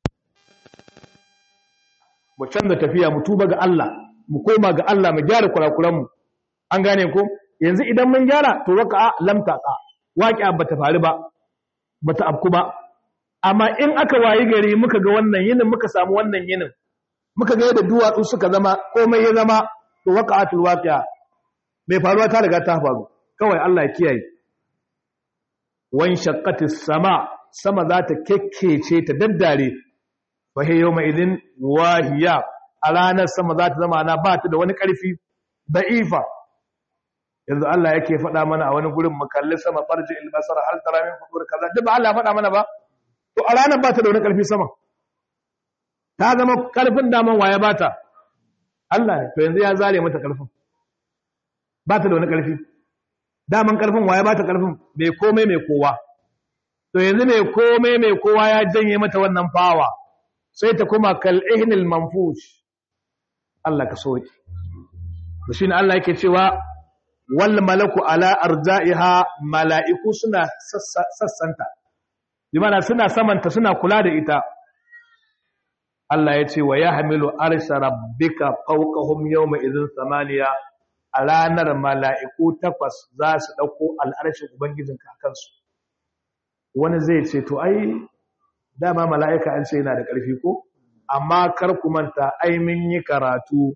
mu canza tafiya mu tuba ga Allah mu koma ga Allah mu gyara kurakuranmu an gane ko yanzu idan mun gyara to waka lam taqa waqi'a bata faru ba bata afku ba amma in aka wayi gari muka ga wannan yinin muka samu wannan yinin muka ga yadda duwatsu suka zama komai ya zama to waqa'atul waqi'a mai faruwa ta riga ta faru kawai Allah ya kiyaye wan shaqqatis sama sama za ta kekkece ta daddare fahe yau mai idin wahiya a ranar sama za ta zama na ba ta da wani ƙarfi da'ifa yanzu Allah yake faɗa mana a wani gurin makalli sama farji ilmasar hal tara min fukur kaza duk ba Allah ya faɗa mana ba to a ranar ba ta da wani ƙarfi sama ta zama ƙarfin daman waya ba ta Allah ne to yanzu ya zare mata ƙarfin ba ta da wani ƙarfi daman ƙarfin waya ba ta ƙarfin mai komai mai kowa to yanzu mai komai mai kowa ya janye mata wannan fawa sai ta kuma kal'ihnil manfush Allah ka soki to shine Allah yake cewa wal malaku ala arja'iha mala'iku suna sassanta bimana suna samanta suna kula da ita Allah ya ce wa yahmilu arsha rabbika fawqahum yawma idhin samaniya a ranar mala'iku takwas za su dauko al'arshin ubangijinka akan su wani zai ce to ai dama mala'ika an ce yana da ƙarfi ko amma kar ku manta ai mun yi karatu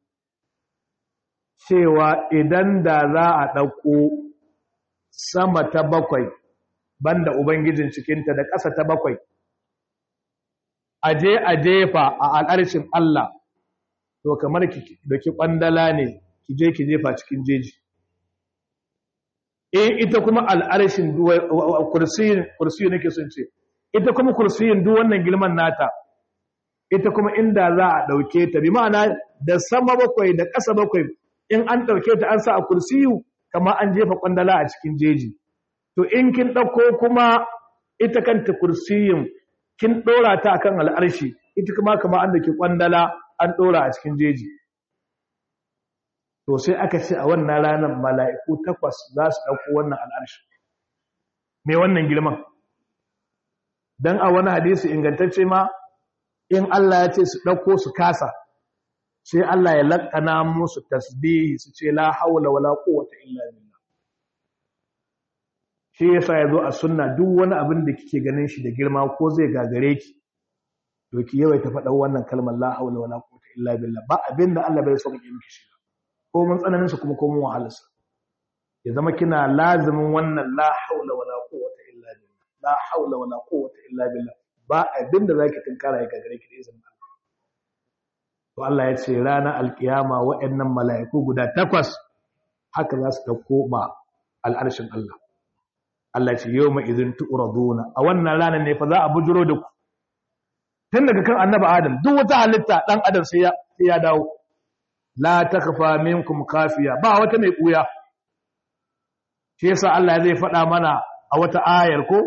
cewa idan da za a ɗauko sama ta bakwai banda ubangijin cikinta da ƙasa ta bakwai aje a jefa a al'arshin Allah to kamar da ki ƙwandala ne ki je ki jefa cikin jeji in ita kuma al'arshin kursiyin nake sun ce ita kuma kursiyin duk wannan girman nata ita kuma inda za a ɗauke ta bi ma'ana da sama bakwai da ƙasa bakwai in an ɗauke ta an sa a kursiyu kama an jefa ƙwandala a cikin jeji to in kin ɗauko kuma ita kanta kursiyin kin ɗora ta akan al'arshi ita kuma kama an da ke ƙwandala an ɗora a cikin jeji to sai aka ce a wannan ranar mala'iku takwas za su ɗauko wannan al'arshi me wannan girman don a wani hadisi ingantacce ma in Allah ya ce su ɗauko su kasa sai Allah ya laƙana musu tasbihi su ce la haula wala quwwata illa billah shi yasa yazo a sunna duk wani abin da kike ganin shi da girma ko zai gagare ki to ki yawaita faɗa wannan kalmar la haula wala quwwata illa billah ba abin da Allah bai so ki miki shi ko mun tsananin sa kuma ko mun wahalarsa ya zama kina lazimin wannan la haula wala quwwata illa billah la haula wala quwwata illa billah ba abin da zaki tunkara ya gagare ki da izinin Allah to Allah ya ce ranar alkiyama waɗannan mala'iku guda takwas haka za su dauko ma al'arshin Allah Allah ya ce yawma idhin tu'raduna a wannan ranar ne fa za a bujuro da ku tun daga kan annabi Adam duk wata halitta dan Adam sai ya sai ya dawo la takfa minkum kafiya ba wata mai buya shi yasa Allah zai faɗa mana a wata ayar ko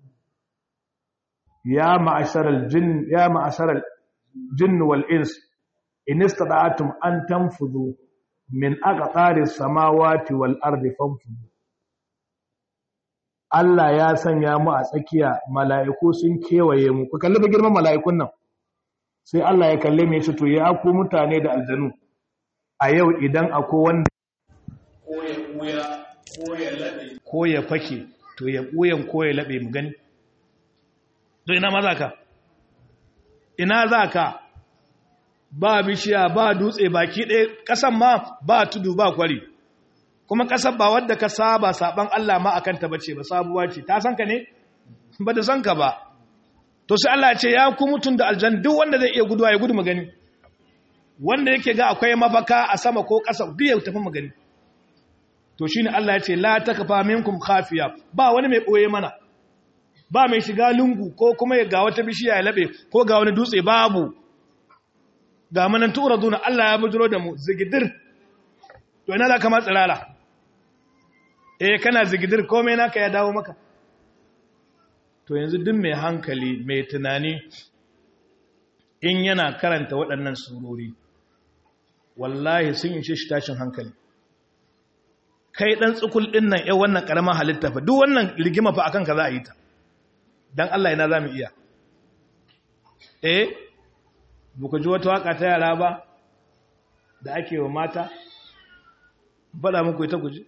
ya ma'asharal jin ya ma'asharal jinn wal ins in istata'tum an tanfudu min aqtari samawati wal ardi fanfudu Allah ya sanya mu a tsakiya mala'iku sun kewaye mu ku kalli ba girman mala'ikun nan sai Allah ya kalle mai shi to ya ku mutane da aljanu a yau idan akwai wanda ko ya ɓuya ko ya laɓe ko ya fake to ya ɓuyan ko ya laɓe mu gani to ina ma za ka ina za ka ba bishiya ba dutse baki ɗaya ƙasan ma ba tudu ba kwari kuma ƙasar ba wadda ka saba saban Allah ma akan ta bace ba sabuwa ce ta san ka ne ba da san ka ba to sai Allah ya ce ya ku mutun da aljan duk wanda zai iya guduwa ya gudu magani wanda yake ga akwai mafaka a sama ko ƙasa duk ya tafi magani to shine Allah ya ce la takfa minkum khafiya ba wani mai boye mana ba mai shiga lungu ko kuma ya ga wata bishiya ya labe ko ga wani dutse babu ga manan turaduna Allah ya bujiro da mu zigidir to ina za ka matsirala eh kana zigidir komai naka ya dawo maka to yanzu duk mai hankali mai tunani in yana karanta waɗannan surori wallahi sun yi shi tashin hankali kai ɗan tsukul ɗin nan ya wannan ƙaramin halitta fa duk wannan rigima fa akan ka za a yi ta don Allah ina za mu iya eh buku ji wata waka ta yara ba da ake wa mata faɗa muku ita guji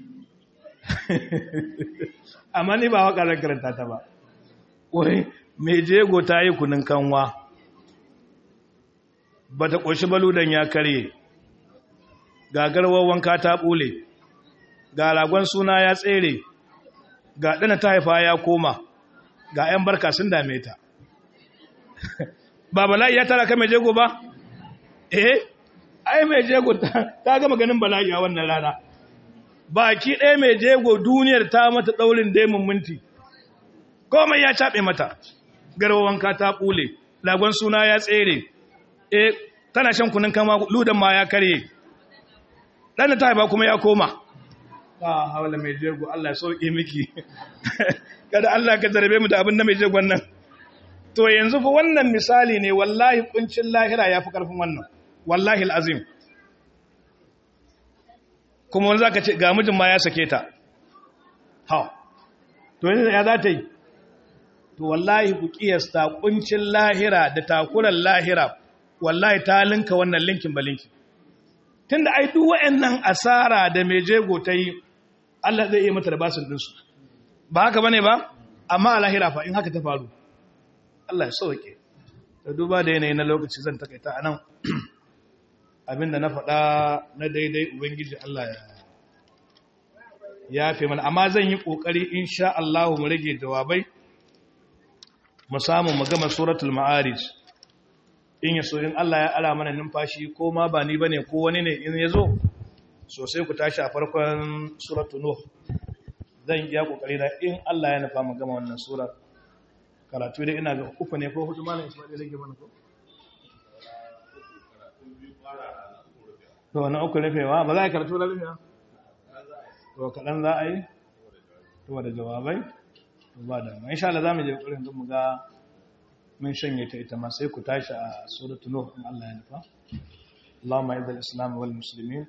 amma ni ba waka zan karanta ta ba wai mai jego ta yi kunin kanwa ba ta ƙoshi baludan ya karye ga garwar wanka ta ɓule ga ragon suna ya tsere ga ɗana ta haifa ya koma ga 'yan barka sun dame ta ba bala'i ya tara ka mai jego ba eh ai mai jego ta gama ganin bala'i a wannan rana baki ɗaya mai jego duniyar ta mata ɗaurin daimun minti komai ya caɓe mata garwawanka ta ɓule lagon suna ya tsere e tana shan kunin kama ludan ma ya karye ɗan ta haifa kuma ya koma ba haula mai jego Allah ya sauƙi miki kada Allah ka zarabe mu da abin da mai jegon nan to yanzu fa wannan misali ne wallahi kuncin lahira ya fi ƙarfin wannan wallahi al'azim kuma wani za ka ce ga mijin ma ya sake ta ha to yanzu ya za ta yi to wallahi ku kiyasta kuncin lahira da takuran lahira wallahi ta linka wannan linkin ba linkin tun da ai duk wa'annan asara da mai jego ta yi Allah zai iya mata da basin dinsu ba haka bane ba amma a lahira fa in haka ta faru Allah ya sauke da duba da yanayi na lokaci zan takaita a nan abinda na faɗa na daidai ubangiji Allah ya ya fi mana amma zan yi ƙoƙari insha Allah mu rage jawabai mu samu mu gama suratul ma'arij in ya so in Allah ya ala mana numfashi ko ma ba ni bane ko wani ne in ya zo sosai ku tashi a farkon suratul nuh zan iya ƙoƙari na in Allah ya nufa mu gama wannan surar karatu dai ina ga uku ne ko hudu malam Isma'il rage mana ko to na uku rufewa ba za a karatu na rufewa to kaɗan za a yi to da jawabai to ba da ma insha Allah za mu je ƙurin don mu ga mun shanye ta ita ma sai ku tashi a suratul nuh in Allah ya nufa اللهم اعز الاسلام والمسلمين